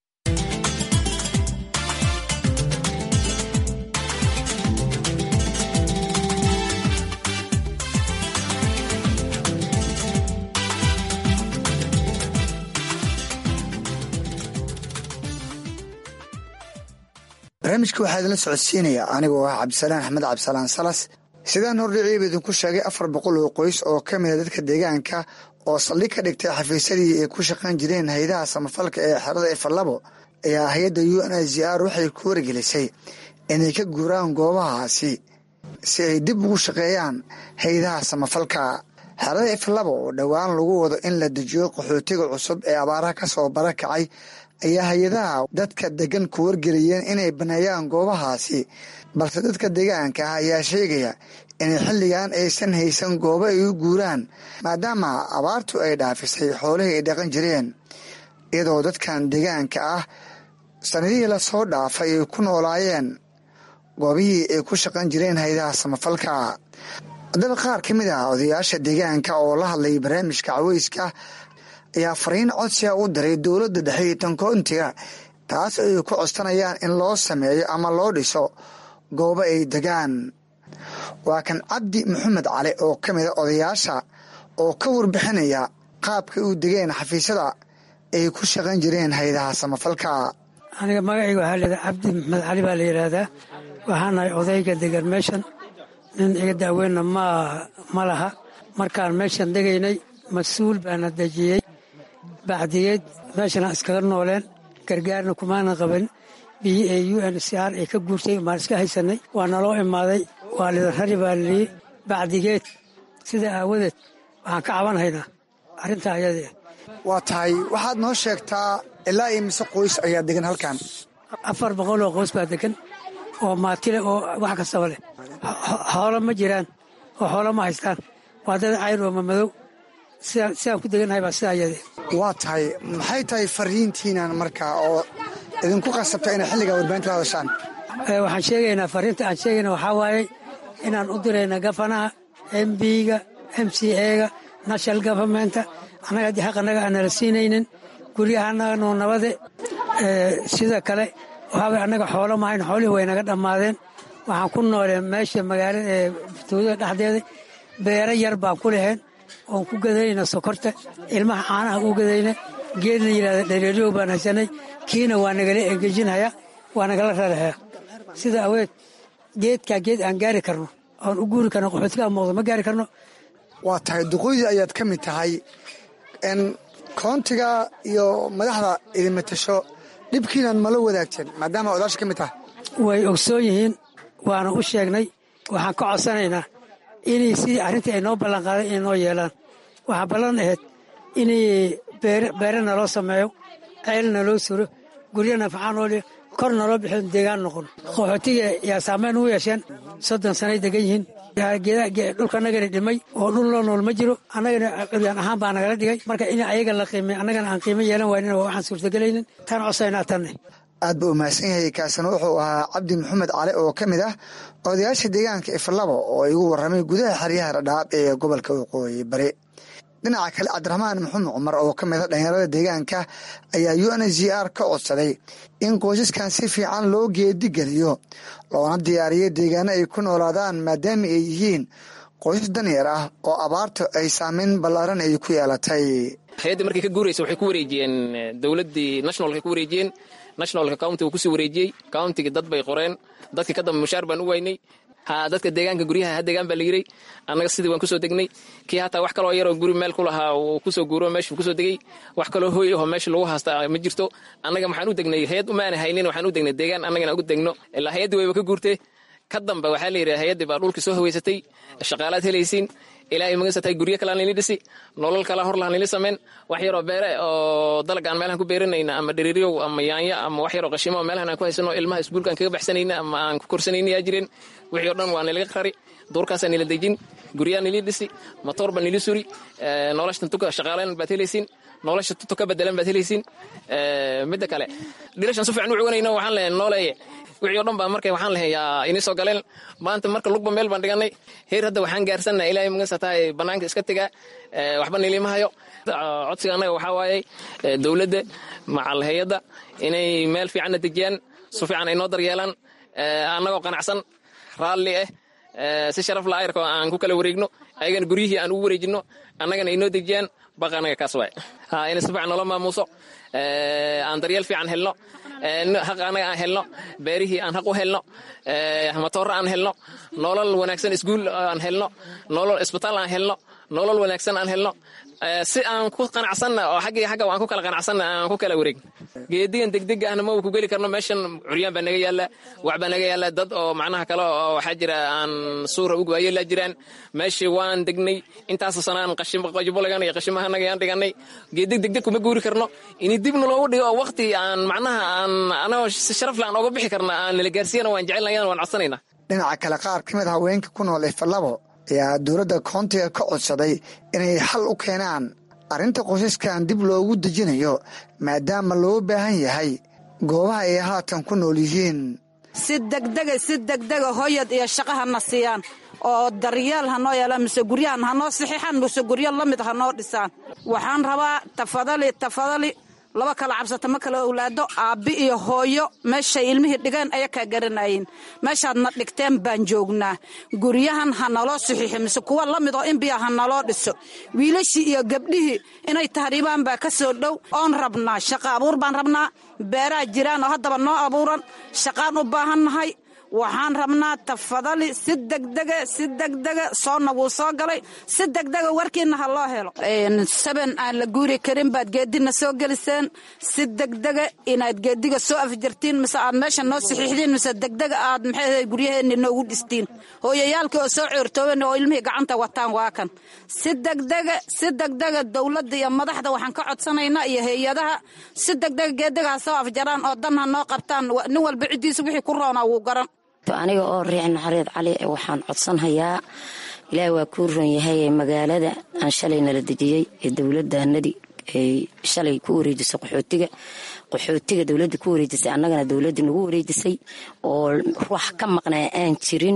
barnaamijka waxaa idinla socodsiinaya anigoo ah cabdisalaan axmed cabdisalaan salas sidaan hordhiciiba idinku sheegay afar boqol oo qoys oo ka mida dadka deegaanka oo saldhig ka dhigtay xafiisyadii ay ku shaqayn jireen hay-adaha samafalka ee xerada efalabo ayaa hay-adda u n z r waxay ku wargelisay inay ka guuraan goobahaasi si ay dib ugu shaqeeyaan hay-adaha samafalka xerada efalabo oo dhowaan lagu wado in la dejiyo qaxootiga cusub ee abaaraha ka soo barakacay ayaa hay-adaha dadka degan ku wargeliyeen inay baneeyaan goobahaasi balse dadka deegaanka ah ayaa sheegaya inay xilligan aysan haysan goobo ay u guuraan maadaama abaartu ay dhaafisay xoolihii ay dhaqan jireen iyadoo dadkan deegaanka ah sanadihii lasoo dhaafay ay ku noolaayeen goobihii ay ku shaqan jireen hay-adaha samafalka haddaba qaar ka mid ah odayaasha deegaanka oo la hadlayay barnaamijka caweyska ayaa fariin codsiga u diray dowladda dhexe iyo tankoontiga taas ay ku codsanayaan in loo sameeyo ama loo dhiso goobo ay degaan waa kan cabdi maxamed cali oo ka mida odayaasha oo ka warbixinaya qaabkay u degeen xafiisyada ay ku shaqan jireen hay-adaha samafalka aniga magacayga waxaa leedahay cabdi maxamed cali baa la yidhaahdaa waxaanahay odayga degan meeshan nin iga daaweynna ma ma laha markaan meeshan degaynay mas-uul baana dejiyey bacdiyeed meeshana iskaga nooleen gargaarna kumaana qaban b a u n c r ay ka guurtay maan iska haysanay waa naloo imaaday waa lidan rari baa lii bacdigeed sida aawadeed waxaan ka cabanhaynaa arrintaa ayadee waa tahay waxaad noo sheegtaa ilaa iyo mise qoys ayaa degan halkan afar boqol oo qoys baa degan oo maatile oo wax kastaba leh xoolo ma jiraan oo xoolo ma haystaan waa dad cayr oo mamadow sidaan ku degannahay baa sida ayadee waa tahay maxay tahay fariintiinan markaa oo idinku qasabta inay xilligaa warbaahinta la hadashaan waxaan sheegaynaa fariinta aan sheegayna waxaa waaye inaan u dirayna gafanaha m b-ga m c a-ga national governmenta annaga haddii xaq annaga aan nala siinaynin guryaha annaga noo nabade sida kale waxaaway annaga xoolo mahayn xoolihii way naga dhammaadeen waxaan ku nooleen meesha magaalada ee tuulada dhexdeeda beero yar baan ku leheen oon ku gadayna sokorta ilmaha caanaha u gadayna geed la yidhahda dhareeryow baan haysanay kiina waa nagala engejinhaya waa nagala rarahaya sida aweed geedkaa geed aan gaari karno oon u guuri karno qaxootiga muuqdo ma gaari karno waa tahay duqoydii ayaad ka mid tahay n koontiga iyo madaxda idinma tasho dhibkiinaad mala wadaagteen maadaama odaasha ka mid tahay way ogsoon yihiin waana u sheegnay waxaan ka codsanaynaa inay sidii arrintii ay noo ballanqaaday inay noo yeelaan waxaa ballan ahayd inay beere naloo sameeyo ceel naloo suro guryo nafacaa noo dhiyo kor naloo bixiyo deegaan noqon qaxootiga yaa saameyn u yeesheen soddon sanay degan yihiin dhulkanagana dhimay oo dhul loo nool ma jiro annagana curyaan ahaan baa nagala dhigay marka in ayaga la qiimay annagana aan qiimo yeelan waynina waa waxaan suurtagelaynin tan codsaynaa tanne aad buu umahadsan yahay kaasina wuxuu ahaa cabdi maxamed cali oo ka mid ah odayaasha deegaanka iflabo oo igu warramay gudaha xeryaha dhadhaab ee gobolka waqooyi bari dhinaca kale cabdiraxmaan maxamed cumar oo ka mid a dhalinyarada deegaanka ayaa u n g r ka codsaday in qoysaskan si fiican loo geedigeliyo loona diyaariyo deegaano ay ku noolaadaan maadaama ay yihiin qoysas danyar ah oo abaarta ay saameyn ballaaran ay ku yeelatay hay-adda markay ka guuraysa waxay ku wareejiyeen dowladdii nationalka ku wareejiyeen nationalka countiga kusii wareejiyey countigii dad bay qoreen dadkii ka dambe mushaar baan u waynay ha dadka deegaanka guryaha ha deegaan baa la yiray annaga sidii waan kusoo degnay kii hataa wax kaloo yaroo guri meel ku lahaa uu kusoo guuro meeshuu kusoo degey wax kaloo hooy aho meesha lagu haasta ma jirto annaga maxaan u degnay hay-ad umaana haynin waxaan u degnay deegaan annagana ugu degno ilaa hay-addii wayba ka guurtee ka dambe waxaa la yidhi hay-addii baa dhulkii soo haweysatay shaqaalaad helaysiin ilaahay magansatahay guryo kalean lini dhisi nolol kala hor lahan lini samayn wax yaroo beere oo dalag aan meelahan ku beeranayna ama dheriiryow ama yaanya ama wax yaroo qashimo meelahan aan ku haysano ilmaha iskuulkaan kaga baxsanayna ama aan ku korsanayna yaa jireen wixii o dhan waa nilaga qari duurkaasaa nila dejin guryaa nili dhisi matoor baa nili suri nolosha tuka shaqaalayn baad helaysiin nolosha tuto ka bedelan baad helaysiin midda kale dhilashan si fiican u cuganayno waxaan leeyahay nooleeye wixii o dhan baa marka waxaan lahay yaa inii soo galeen maanta marka lugba meel baan dhiganay heer hadda waxaan gaarsannaha ilaahay magansa tahay bannaanka iska tegaa waxba niliima hayo codsiga annaga waxaa waayey dowladda macal hay-adda inay meel fiicanna dejiyaan si fiican ay noo daryeelaan annagoo qanacsan raalli ah si sharaf la ayrka aan ku kala wareegno ayagana guryihii aan ugu wareejino annagana ay noo dejiyaan baqa annaga kaas waay inay si fiican noola maamuuso aan daryeel fiican helno haq annaga aan helno beerihii aan haq u helno matooro aan helno nolol wanaagsan isguul aan helno nolol isbitaal aan helno nolol wanaagsan aan helno si aan ku qanacsanna oo xaggii xagga aan ku kala qanacsanna aan ku kala wareegno geedigan degdeg ahna maba ku geli karno meeshan curyaan baa naga yaalla wax baa naga yaalla dad oo macnaha kale oo waxaa jira aan suura ugu waayeelaa jiraan meeshii waan degnay intaasoo sanaan qashibolagan iyo qashimahanaga aan dhiganay geedig degdeg kuma guuri karno ini dibna loogu dhigo oo waqti aan macnaha aan anagoo si sharaf le aan ooga bixi karna aan nala gaarsiiyana waan jecelnayana waan codsanayna dhinaca kale qaar ka mid haweenka ku nool ifalabo ayaa dowladda koontiga ka codsaday inay xal u keenaan arrinta qoysaskan dib loogu dejinayo maadaama loo baahan yahay goobaha ay haatan ku nool yihiin si degdega si degdega hoyad iyo shaqa hana siiyaan oo daryeel hanoo yeelaan mise guryahan hanoo saxiixaan mise guryo la mid hanoo dhisaan waxaan rabaa tafadali tafadali laba kala cabsata ma kala owlaado aabbi iyo hooyo meeshay ilmihii dhigeen aya kaa garanayin meeshaadna dhigteen baan joognaa guryahan ha naloo saxiixo mise kuwa la mid oo inbiya ha naloo dhiso wiilashii iyo gabdhihii inay tahriibaan baa ka soo dhow oon rabnaa shaqa abuur baan rabnaa beeraha jiraan oo haddaba noo abuuran shaqaan u baahannahay waxaan rabnaa tafadali si degdega si degdega soonna wuu soo galay si degdega warkiina ha loo helo saben aan la guuri karin baad geedina soo geliseen si degdega inaad geediga soo afjartiin mise aad meesha noo saxiixdiin mise degdega aad maxay guryaheeni noogu dhistiin hooyayaalkii oo soo coortooben oo ilmihii gacanta wataan waa kan si degdega si degdega dowladda iyo madaxda waxaan ka codsanaynaa iyo hay-adaha si degdega geediga ha soo afjaraan oo dan ha noo qabtaan nin walba ciddiisa wixii ku roonaa wuu garan aniga oo riic naxareed cali waxaan codsanhayaa ilaahi waa kuu ron yahay magaalada aan shalay nala dejiyey ee dowladaanadii ay shalay ku wareejisay qaxootiga qaxootiga dowladda ku wareejisay annagana dowladda nagu wareejisay oo wax ka maqnaa aan jirin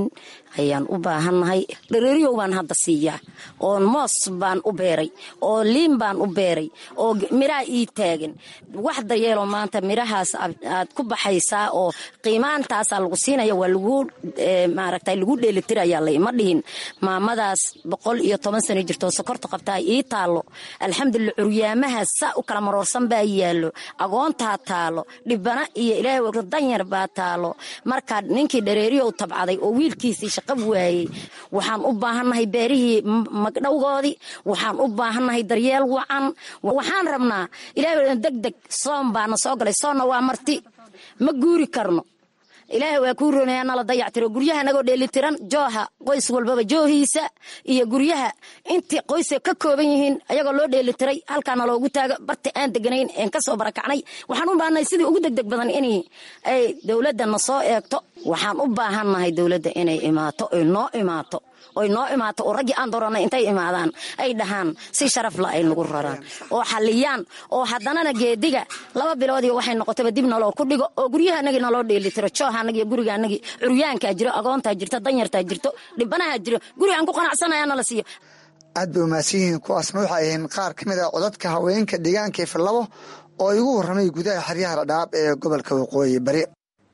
ayaan u baahannahay dhareeriyow baan hadda siiyaa oo moos baan u beeray oo liin baan u beeray oo miraa ii taagan wax daryeeloo maanta mirahaas aad ku baxaysaa oo qiimaantaasaa lagu siinaya waa lagu maaragta lagu dheelitirayaa laima dhihin maamadaas boqol iyo toban sano jirtoo sokorta qabtaa ii taallo alxamdulillah curyaamaha saa u kala maroorsan baa yaallo agoontaa taalo dhibana iyo ilaahay danyar baa taalo markaa ninkii dhareeriyow tabcaday oo wiilkiisii shaqab waayey waxaan u baahannahay beerihii magdhowgoodii waxaan u baahannahay daryeel wacan waxaan rabnaa ilaahay deg deg soom baana soo galay soonna waa marti ma guuri karno ilaahay waa kuu roonaya nala dayactiro guryaha nagoo dheelitiran jooha qoys walbaba joohiisa iyo guryaha intii qoysa ka kooban yihiin ayagoo loo dheelitiray halkaana loogu taago barta aan deganayn een kasoo barakacnay waxaan u baahannahay sidii ugu degdeg badan in ay dowladana soo eegto waxaan u baahannahay dowladda inay imaato oy noo imaato oy noo imaato oo raggii aan dooranay intay imaadaan ay dhahaan si sharafla ay nagu raraan oo xaliyaan oo haddanana geediga laba biloodiyo waxay noqotaba dib naloo ku dhigo oo guryahanagii naloo dheelitiro joohanagii gurigaanagii curyaankaa jiro agoontaa jirto danyartaa jirto dhibanahaa jiro guri aan ku qanacsanaya nala siiyo aad bay umaadsan yihiin kuwaasna waxay ahayn qaar ka mid a codadka haweenka deegaanka ifalabo oo igu warramay gudaha xeryaha dhadhaab ee gobolka waqooyi bari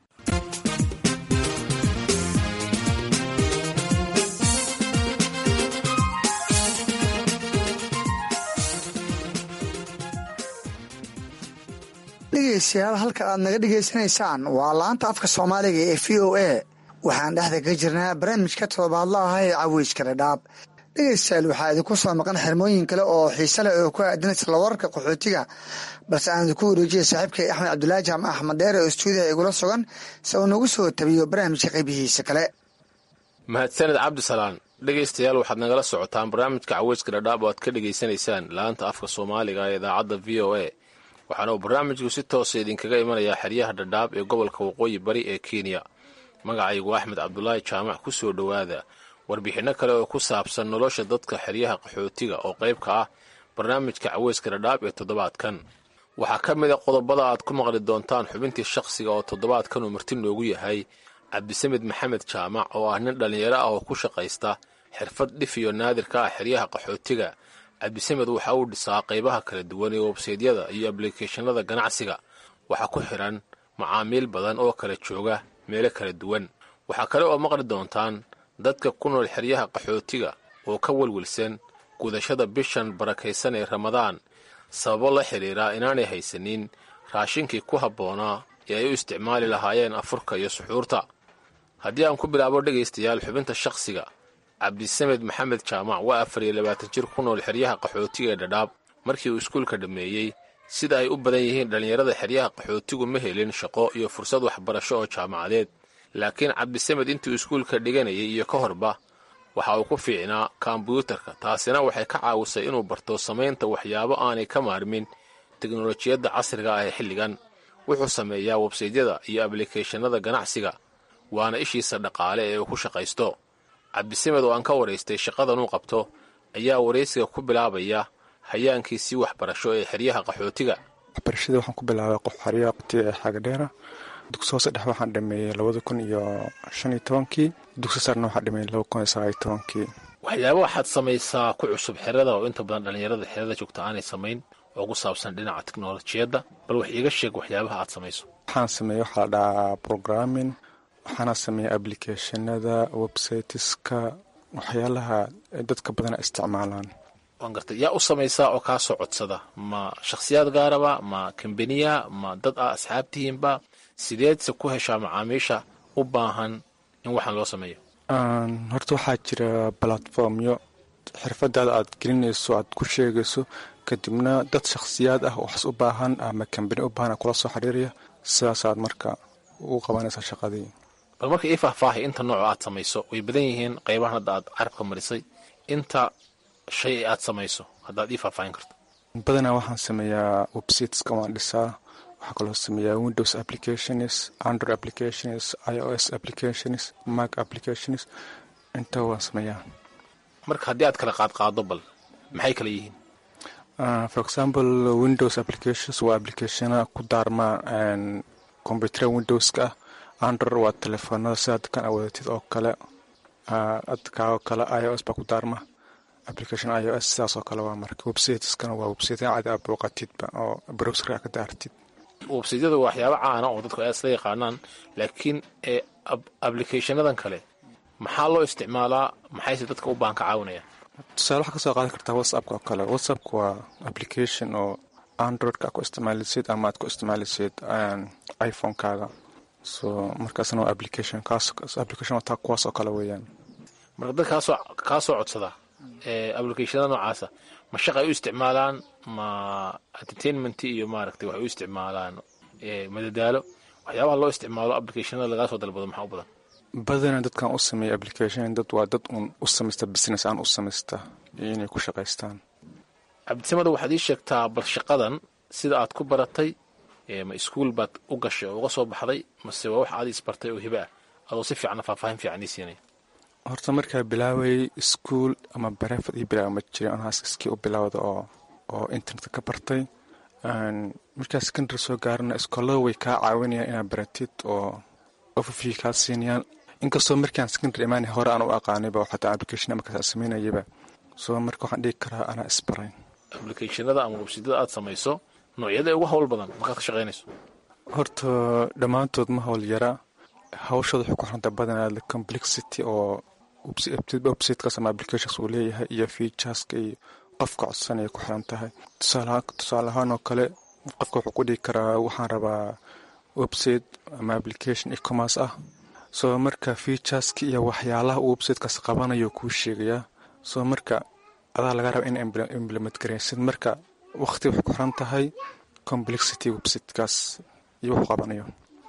dhegeystayaal halka aad naga dhegaysanaysaan waa laanta afka soomaaliga ee v o a waxaan dhexda ka jirnaa barnaamijka todobaadla ah ee caweyska dhadhaab dhegeystayaal waxaa idinku soo maqan xirmooyin kale oo xiise leh oo ku aadan isla wararka qaxootiga balse aan idinku wareejiyay saaxiibkay axmed cabdulaahi jaamac axmed dheer oo istuudiyaha igula sugan si uu nagu soo tabiyo barnaamijka qaybihiisa kale mahadsaned cabdisalaan dhegaystayaal waxaad nagala socotaan barnaamijka caweyska dhadhaab oo aad ka dhegaysanaysaan laanta afka soomaaliga ee idaacadda v o a waxaana uu barnaamijku si toosa idinkaga imanayaa xeryaha dhadhaab ee gobolka waqooyi bari ee kenya magacaygu axmed cabdulaahi jaamac ku soo dhowaada warbixinno kale oo ku saabsan nolosha dadka xeryaha qaxootiga oo qayb ka ah barnaamijka caweyska dhadhaab ee toddobaadkan waxaa ka mid a qodobada aad ku maqli doontaan xubintii shakhsiga oo toddobaadkan uu marti noogu yahay cabdisamed maxamed jaamac oo ah nin dhallinyaro ah oo ku shaqaysta xirfad dhif iyo naadir ka ah xeryaha qaxootiga cabdisamed waxa uu dhisaa qaybaha kala duwan ee websaydyada iyo ablikeeshanada ganacsiga waxaa ku xidhan macaamiil badan oo kala jooga meelo kala duwan waxaa kale oo maqli doontaan dadka ku nool xeryaha qaxootiga oo ka welwelsan gudashada bishan barakaysan ee ramadaan sababo la xidhiira inaanay haysanin raashinkii ku habboonaa ee ay u isticmaali lahaayeen afurka iyo suxuurta haddii aan ku bilaabo dhegaystayaal xubinta shakhsiga cabdisamed maxamed jaamac waa afar iyo labaatan jir ku nool xeryaha qaxootiga ee dhadhaab markii uu iskuulka dhammeeyey sida ay u badan yihiin dhallinyarada xeryaha qaxootigu ma helin shaqo iyo fursad waxbarasho oo jaamacadeed laakiin cabdisamed intuu iskuulka dhiganayay iyo ka horba waxa uu ku fiicnaa kombyuutarka taasina waxay ka caawisay inuu barto samaynta waxyaabo aanay ka maarmin teknolojiyadda casriga ah ee xilligan wuxuu sameeyaa websaydyada iyo ablikeeshanada ganacsiga waana ishiisa dhaqaale ee uu ku shaqaysto cabdisamed oo aan ka waraystay shaqadan uu qabto ayaa waraysiga ku bilaabaya hayaankiisii waxbarasho ee xeryaha qaxootiga waxbarashada waxaan ku bilaabay qof xeryaha qatiga ee xaagadheera dugsi hoose dhex waxaan dhameeyey labada kun iyo shan iyo tobankii dugsi sarna waxaan dhameeyey laba kun iyo sagaal iyo tobankii waxyaaba waxaad samaysaa ku cusub xerada oo inta badan dhallinyarada xerada joogta aanay samayn oo ku saabsan dhinaca teknolojiyadda bal wax iiga sheeg waxyaabaha aad samayso waxaan sameeyey waxaa la dhahaa programming waxaana sameeyey ablicathonada websiteska waxyaalaha dadka badana isticmaalaan waan gartay yaa u samaysaa oo kaa soo codsada ma shakhsiyaad gaaraba ma kambaniya ma dad ah asxaabtihiinba sideedse ku heshaa macaamiisha u baahan in waxaan loo sameeyo horta waxaa jira balatformyo xirfadaada aad gelinayso aad ku sheegayso kadibna dad shakhsiyaad ah waxas u baahan ama kambani u baahan kula soo xiriiraya sidaasaad marka u qabanaysaa shaqadii bal marka ii faahfaahay inta nooco aad samayso way badan yihiin qaybahan hadda aad carabka marisay inta shay aad samayso haddaad ii faahfaahin karto badanaa waxaan sameeyaa websiteska waan dhisaa waxaa kaloo sameeyaa windows applications android applications i o s applications mac applications inta waan sameeyaa marka haddii aad kala qaadqaado bal maxay kala yihiin for example windows applications waa applicationa ku daarma combyutera windowska ah android waa telefoonada sidaad kan awoodatid oo kale adkaao kale i o s baa ku daarma application i o s sidaasoo kale waa marka websiteskana waa website cadi a booqatidba oo browserka ka daartid websaydyada waa waxyaabo caana oo dadku ay isla yaqaanaan laakiin ee applicationadan kale maxaa loo isticmaalaa maxayse dadka u baahan ka caawinayaan tusaale waxaa kasoo qaadan kartaa whatsappka oo kale whatsappka waa application oo androidka ku isticmaalisid ama aad ku isticmaalisid iphonekaaga so markaasna waa application kaas application taa kuwaas oo kale weeyaan marka dad kaasoo kaa soo codsada ee applicationada noocaasa ma shaqay u isticmaalaan ma entertainment iyo maaragtay waxay u isticmaalaan madadaalo waxyaabaha loo isticmaalo applicationada lagaa soo dalbado maxaa u badan badana dadkan u sameeya application dad waa dad uun u samaysta business aan u samaysta iyo inay ku shaqaystaan cabdisamada waxaad ii sheegtaa bal shaqadan sida aad ku baratay ma iskuol baad u gashay oo uga soo baxday mase waa wax aad isbartay oo hiba ah adoo si fiicna faahfaahin fiican ii siinaya horta markaa bilaawayay iskuol ama bareefad ii bilaawa ma jirin anhaas iskii u bilaawda oo oo internetka ka bartay markaa secondary soo gaarana iskoolada way kaa caawinayaan inaad baratid oo overview kaa siinayaan inkastoo markaan secondary imaanay hore aan u aqaanayba xataa application markaas aan samaynayaba soo marka waxaan dhigi karaa anaa isbarayn applicationada ama websidada aad samayso noocyada ugu hawl badan markaad ka shaqaynayso horta dhammaantood ma hawl yara hawshooda waxay ku xiranta badanaa the complexity oo websitekaas ama applications uu leeyahay iyo featureska iyo qofka codsanaya ku xiran tahay tusaale ahaan oo kale qofka wuxuu ku dhigi karaa waxaan rabaa website ama application ecommerce ah soo marka featureska iyo waxyaalaha uu websitekaas qabanayo kuu sheegayaa soo marka adaa laga raba in implement garaysid marka waqti waxay ku xiran tahay complexity websitekaas iyo wuxuu qabanayo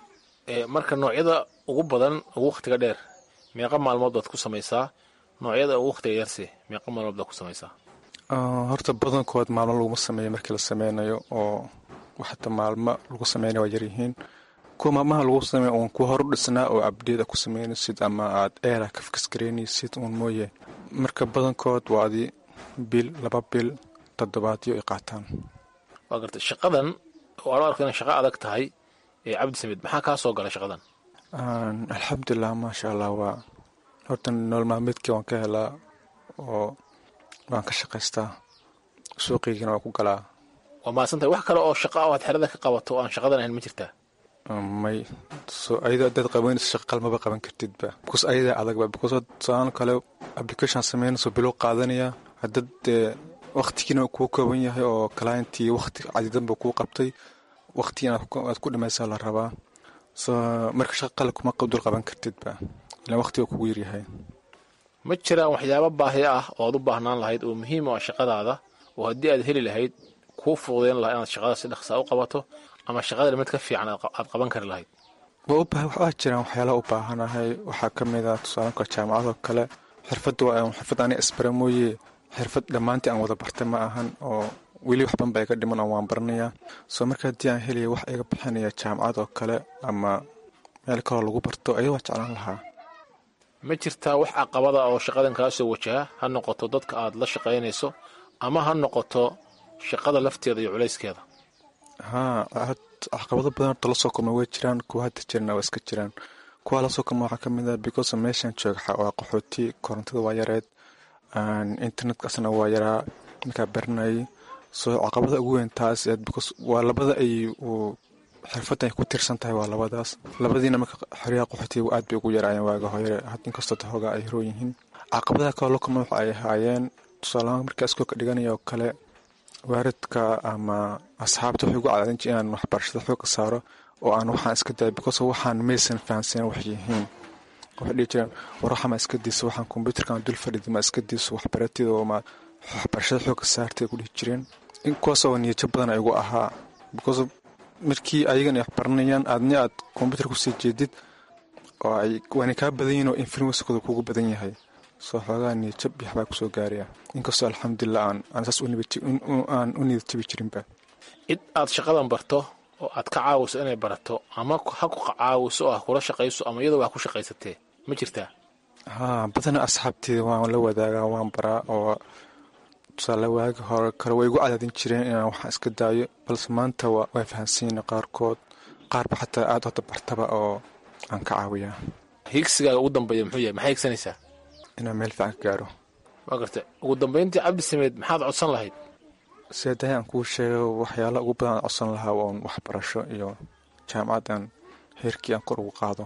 marka noocyada ugu badan ugu wakhtiga dheer meeqa maalmood baad ku samaysaa noocyada ugu wakhtiga yarse meeqa maalmood baad ku samaysaa horta badankood maalmo laguma sameeyo markii la sameynayo oo waxata maalmo lagu sameynayo waa yaryihiin kuwa maalmaha lagu sameeyo uun kuwa horu dhisnaa oo abdeed a ku sameynaysid ama aad eera ka fikisgareynaysid uun mooye marka badankood waa adi bil laba bil toddobaadyo ay qaataan waa garta shaqadan oo aan u arko inay shaqo adag tahay ee cabdi samiid maxaa kaa soo galay shaqadan alxamdulilah maasha allah waa horta nool maalmeedkii waan ka helaa oo waan ka shaqaystaa suuqiygana waa ku galaa waa mahadsantahay wax kale oo shaqa oo aad xerada ka qabato oo aan shaqadan ahayn ma jirtaa may so ayada hadaad qabanayso shaqa qalmaba qaban kartidba because ayadaa adagba because tusaalan kale application sameynayso bilow qaadanaya haddad dee waktigiina kuu kooban yahay oo clientii wakti cadidanba kuu qabtay wakti inaad ku dhimaysaa la rabaa so marka shaqa qale kuma dul qaban kartidba ilaan waktiga kugu yaryahay ma jiraan waxyaabo baahi ah oo aad u baahnaan lahayd oo muhiim u ah shaqadaada oo haddii aad heli lahayd kuu fududeyn lahaa inaad shaqada si dhaqsaa u qabato ama shaqada mid ka fiican aad qaban kari lahayd waa jiraan waxyaalaha u baahanahay waxaa ka mid ah tusaalanka jaamacadoo kale xirfadda waa xirfad ani isbara mooye xirfad dhammaantii aan wada bartay ma ahan oo weli waxban ba iga dhiman oo waan baranayaa soo marka haddii aan helaya wax iga bixinaya jaamacad oo kale ama meel kaloo lagu barto ayaa waa jeclaan lahaa ma jirtaa wax caqabada oo shaqadan kaa soo wajaha ha noqoto dadka aad la shaqaynayso ama ha noqoto shaqada lafteeda iyo culayskeeda haa caqabado badan horta lasoo kulma way jiraan kuwa hadda jirana waa iska jiraan kuwa lasoo kulma waxaa ka mid ah because meeshan jooga waa qaxooti korontada waa yareed internetkasna waa yaraa markaa baranayay soo caqabada ugu weyn taas because waa labada ay xirfadda ay ku tirsan tahay waa labadaas labadiina marka xoryaha qaxootiga aad bay ugu yaraayeen waaga hore inkastoo tahooga ay horoo yihiin caqabadaha kaloo la kulma waxa ay ahaayeen tusaalahaan markaa iskoolka dhiganaya oo kale waaridka ama asxaabta waxay ugu cadaadin jir inaan waxbarashada xooga saaro oo aan waxaan iska daya because waxaan maysan fahansanen wax yihiin waxay dhihi jireen war waxama iska diiso waxaan kombyuutarkan dul fadhida ma iska diiso waxbaratida oo ma waxbarashada xooga saartay ku dhihi jireen kuwaas oo niyajo badan igu ahaa because markii ayagan ay waxbaranayaan aadni aad kombyuutar kusii jeedid oo ay waana kaa badan yihin oo influenskooda kugu badan yahay soo xoogaa niyajab iyo waxbaa kusoo gaaraya inkastoo alxamdulilah aan aan saas aan u niyad jabi jirinba cid aad shaqadan barto oo aad ka caawiso inay barato ama ha ku caawiso oo ha kula shaqayso ama iyadoo wax ku shaqaysatee ma jirtaa haa badana asxaabteeda waan la wadaagaa waan baraa oo tusaale waagi hore kale way igu cadaadin jireen inaan waxaan iska daayo balse maanta waa fahansiina qaarkood qaarba xataa aad hota bartaba oo aan ka caawiyaa hiigsigaaga ugu dambeeya muxuu yahay maxay higsanaysaa inaan meel fiican ka gaaro waa garta ugu dambeyntii cabdi sameed maxaad codsan lahayd sidaadahay aan kuu sheego waxyaala ugu badan aan codsan lahaa oon waxbarasho iyo jaamacaddan heerkii aan kor ugu qaado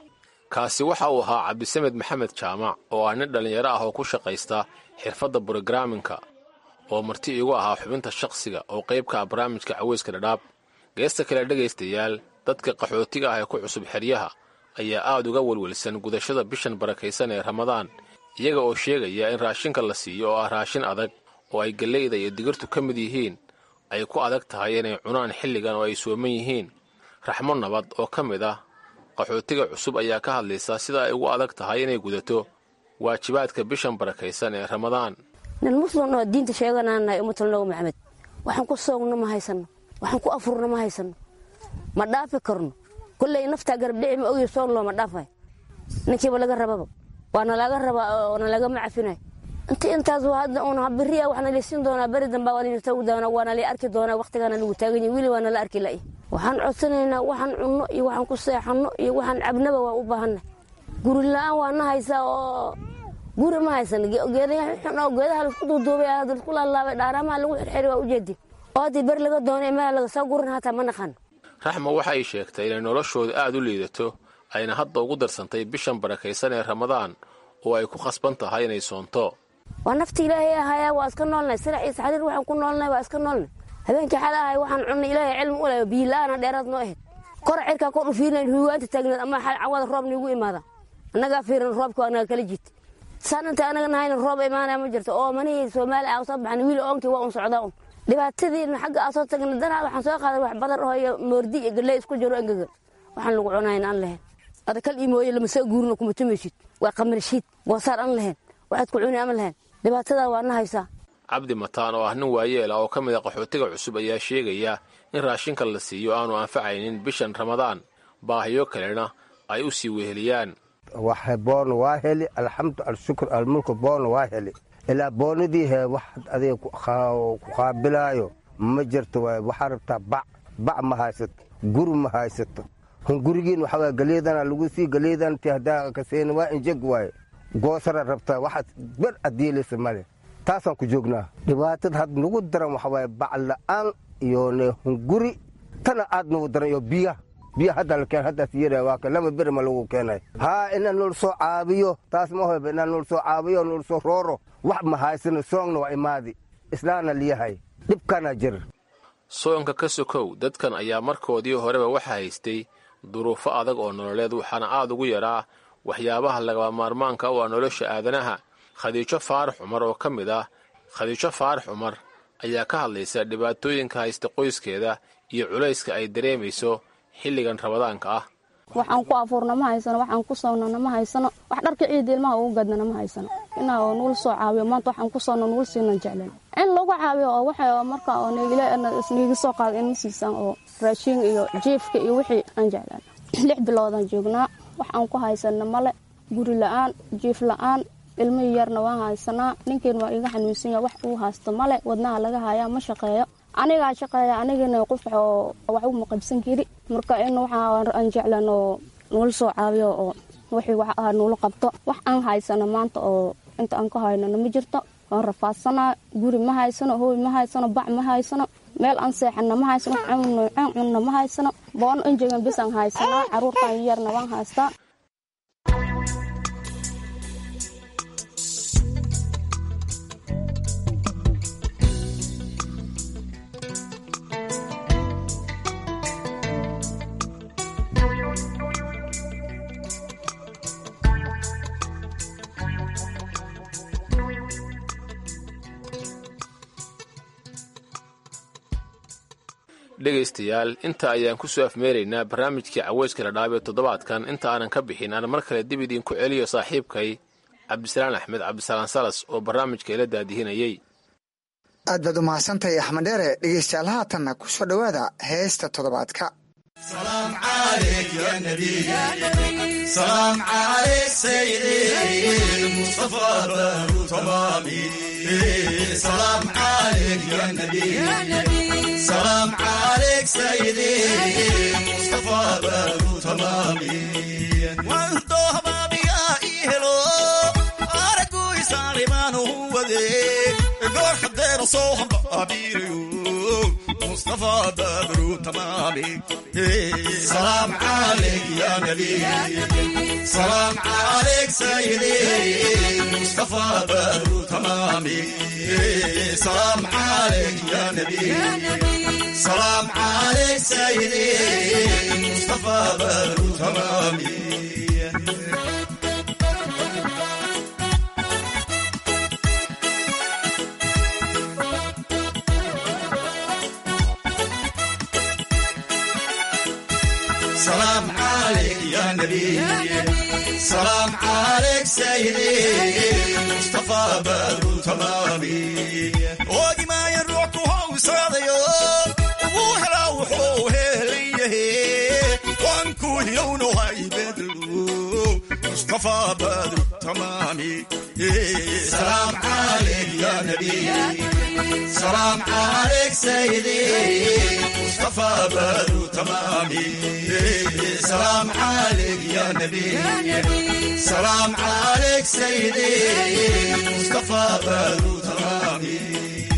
kaasi waxa uu ahaa cabdisamed maxamed jaamac oo ah nin dhallinyaro ah oo ku shaqaysta xirfadda brogaraminka oo marti iigu ahaa xubinta shakhsiga oo qayb ka ah barnaamijka caweyska dhadhaab geesta kale dhegaystayaal dadka qaxootiga ah ee ku cusub xeryaha ayaa aad uga welwelsan gudashada bishan barakaysan ee ramadaan iyaga oo sheegaya in raashinka la siiyo oo ah raashin adag oo ay galleyda iyo digirtu ka mid yihiin ay ku adag tahay inay cunaan xilligan oo ay sooman yihiin raxmo nabad oo ka mid ah qaxootiga cusub ayaa ka hadlaysa sida ay ugu adag tahay inay gudato waajibaadka bishan barakaysan ee ramadaan nin muslim oo diinta sheeganaanahay umatulnago maxamed waxaan ku soogno ma haysano waxaan ku afurno ma haysano ma dhaafi karno kolley naftaa garabdhici ma ogiyo soon looma dhaafay ninkiiba laga rababa waana laga rabaa oona lagama cafinay inti intaas hadda uun beriya waxna laysiin doonaa beri dambaa waa layirtagu doonaa waana lay arki doonaa waqtigaana lagu taagan yahay wili waana la arki la'i waxaan codsanaynaa waxaan cunno iyo waxaan ku seexanno iyo waxaan cabnaba waa u baahannahay guri la-aan waa na haysaa oo guri ma haysan geedaxun oo geedaha laisku duuduubay hadda laisku laalaabay dhaaraamaha lagu xirxiri waa ujeedin oo haddii beri laga doonay meel laga soo gurin hataa ma naqano raxmo waxa ay sheegtay inay noloshooda aad u liidato ayna hadda ugu darsantay bishan barakaysan ee ramadaan oo ay ku khasban tahay inay soonto waa nafta ilaahay ahayaa waa iska noolnay sirac iyo saxriir waxaan ku noolnay waa iska noolnay habeenkii xal ahay waxaan cunnay ilaahay cilmi u leh biila-aana dheeraad noo ahayd kor cirkaa kor u fiirinayn huwaanta taagneed ama xal cawada roob niigu imaada annagaa fiiran roobka anaga kala jiit saan inta anaga nahayna roob imaanaya ma jirto oo manihii soomaali ah soo baxan wiil oonkii waa un socdaa un dhibaatadiina xagga aa soo tagna danaa waxaan soo qaaday wax badar oo iyo moordi iyo galley isku jiro engegan waxaan lagu cunayn aan lahayn adakal ii mooye lama soo guurino kuma tumaysid waa qamarshiid goosaar aan lahayn waxaad ku cuni ama lahayn dhibaatadaa waa na haysaa cabdi mataan oo ah nin waayeela oo ka mid a qaxootiga cusub ayaa sheegaya in raashinka la siiyo aanu anfacaynin bishan ramadaan baahiyo kalena ay u sii weheliyaan waxa boona waa heli alxamdu alshukr almulku boona waa heli ilaa boonadii he wax adiga ku qaabilaayo ma jirto waay waxaa rabtaa bac bac ma haysato guri ma haysato hun gurigiin waxa waay galeedana lagu sii galeedan ti haddaa kaseen waa injeg waaye goosara rabtaa waxaad ber adiilaysa male taasaan ku joognaa dhibaatada had nagu daran waxa waaye bac la'aan iyo ne hun guri tana aad nagu daran iyo biya biya hadda la keen haddaas yara waa ka laba beri ma lagu keenay haa inaan nol soo caabiyo taas ma hoyba inaan nol soo caabiyo nol soo rooro wax ma haysano soongna waa imaadi islaana liyahay dhibkana jir soonka ka sokow dadkan ayaa markoodii horeba waxa haystay duruufo adag oo nololeed waxaana aad ugu yaraa waxyaabaha lagaba maarmaanka u ah nolosha aadanaha khadiijo faarax cumar oo ka mid ah khadiijo faarax cumar ayaa ka hadlaysa dhibaatooyinka haysta qoyskeeda iyo culayska ay dareemayso xilligan ramadaanka ah waxaan ku afuurna ma haysano waxaan ku soonnana ma haysano wax dharka ciida ilmaha ugu gadnana ma haysano inaa oo nuul soo caawiyo maanta waxaan ku soonno nuul siinan jeclen in lagu caawiyo oo waxa marka oo neegile isniigi soo qaada in ma siisaan oo raashiin iyo jiifka iyo wixii aan jeclaan lix biloodaan joognaa wax aan ku haysana male guri la-aan jiif la-aan ilmihii yarna waan haysanaa ninkeen waa iga xanuunsanya wax uu haysto male wadnaha laga hayaa ma shaqeeyo anigaa shaqeeya anigana qof oo wax uma qabsan kari marka in waxaan jeclan oo nuula soo caawiyo oo wixii wax ah nuula qabto wax aan haysano maanta oo inta aan ka haynana ma jirto waan rafaadsanaa guri ma haysano hooy ma haysano bac ma haysano meel aan seexana ma haysano caan cunna ma haysano boono injegan bis aan haysanaa caruurtan yarna waan haystaa dhegaystayaal inta ayaan ku soo afmeeraynaa barnaamijkii caweyska ladhaab ee toddobaadkan inta aanan ka bixin aan mar kale dib idiinku celiyo saaxiibkay cabdisalaan axmed cabdisalaan salas oo barnaamijka ila daadihinayey aad baad u mahadsantahay axmed dheere dhegeystayaal haatanna ku soo dhowaada heesta toddobaadka سلام عليك سيدي مصطفى بارو تمامي وانتو هبابي يا إيهلو أرك lasoo hambaabirayo mustafa badru tamaami salaam calayk ya nabi salaam calayk sayidi mustafa badru tamaami salaam calayk ya nabi salaam calayk sayidi mustafa badru tamaami سلام عليك يا نبي سلام عليك سيدي مصطفى بدر تمامي وادي ما يروح وهو صاديو وهلا وحو هليه وانكون لونه هاي بدلو مصطفى بدر تمامي سلام عليك يا نبي سلام عليك سيدي مصطفى بدر تمامي سلام عليك يا نبي سلام عليك سيدي مصطفى بدر تمامي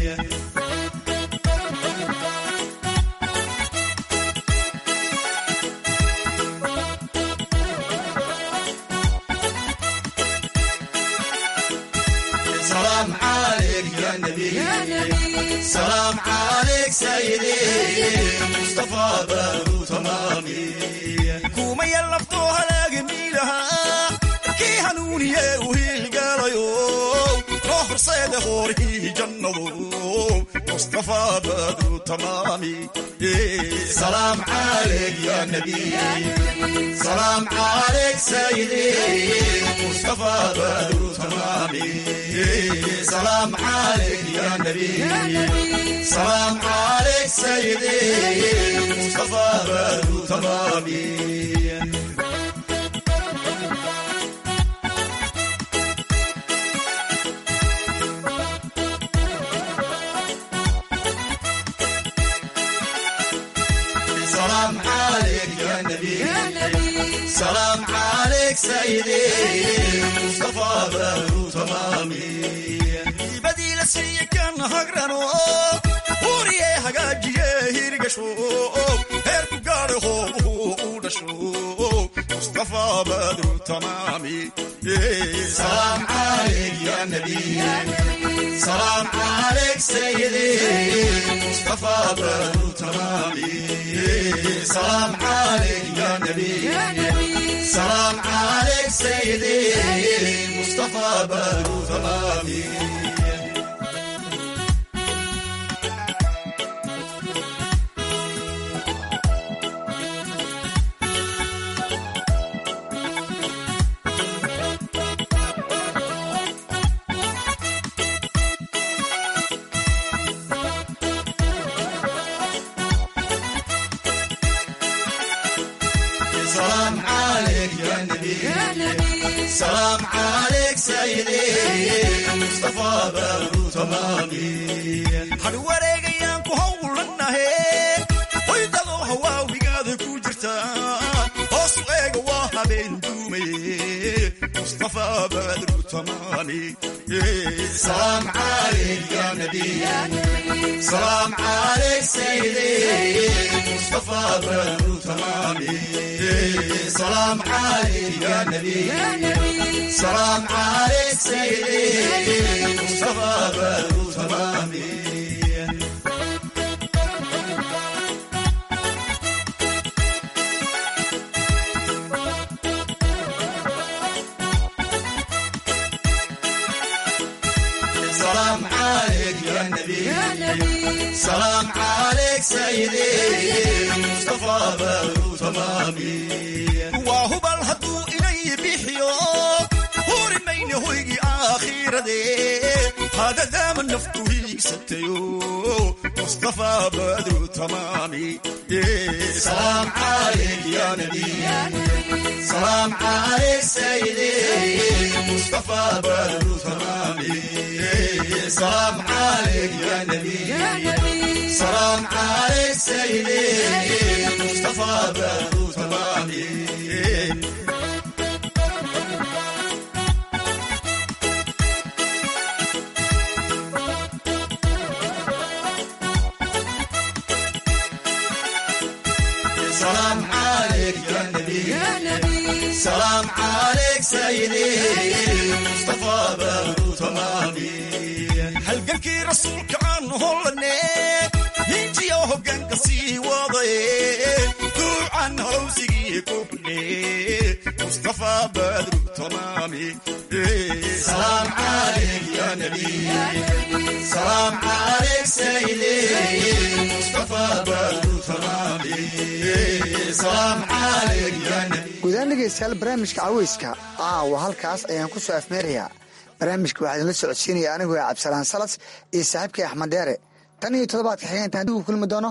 سلام عليك يا نبي سلام عليك سيدي مصطفى بدر تمامي كوما يلفتوها لاقميلها كي هنوني وهي القاليو روح صيد غوري جنبو مصطفى بدر تمامي سلام عليك يا نبي سلام عليك سيدي مصطفى بدر تمامي سلام عليك يا نبي سلام عليك سيدي مصطفى بدر تمامي سلام عليك يا نبي سلام عليك سيدي مصطفى بدر تمامي بديل سي كان هقرنو وريه هقاجيه هيرقشو هيركو قاري هو ودشو مصطفى بدر تمامي سلام عليك يا نبي سلام عليك سيدي مصطفى بدر تمامي سلام عليك يا نبي سلام عليك سيدي مصطفى بدر تمامي سلام عليك يا نبي سلام عليك سيدي مصطفى بدر تمامي هل wareegayaan ku howlanahe hoydado hawaawigaada ku jirta hoos u eega waa habeen duumaye mustafa badru tamaami سلام عليك يا نبي سلام عليك سيدي مصطفى بدر تمامي سلام عليك يا نبي سلام عليك سيدي مصطفى بدر تمامي سلام عليك يا نبي سلام عليك سيدي مصطفى بدر تمامي وهو الهدو إلي بيحيو هوري مين هويجي آخير دي هذا دام النفط ستيو مصطفى بدر تمامي سلام عليك يا نبي سلام عليك سيدي مصطفى بدر تمامي سلام عليك يا نبي سلام عليك سيدي مصطفى بدر تمامي سلام عليك يا نبي سلام عليك سيدي مصطفى بدر تمامي halgankii rasuulka aan holane hinjiyo hoggaanka sii wadaye duucan howsigii kuble mustafa badru tamaami salaam calayk ya nabi salaam calayk sayidi mustafa badru tamaami salaam calayk ya nabi guudaan dhegeystayaal barnaamijka caweyska caawa halkaas ayaan ku soo afmeerayaa barnaamijka waxaa idinla socodsiinaya anigoo cabdisalaan salas iyo saaxiibkay axmed dheere tan iyo toddobaadka xigeentaan dib u kulmi doono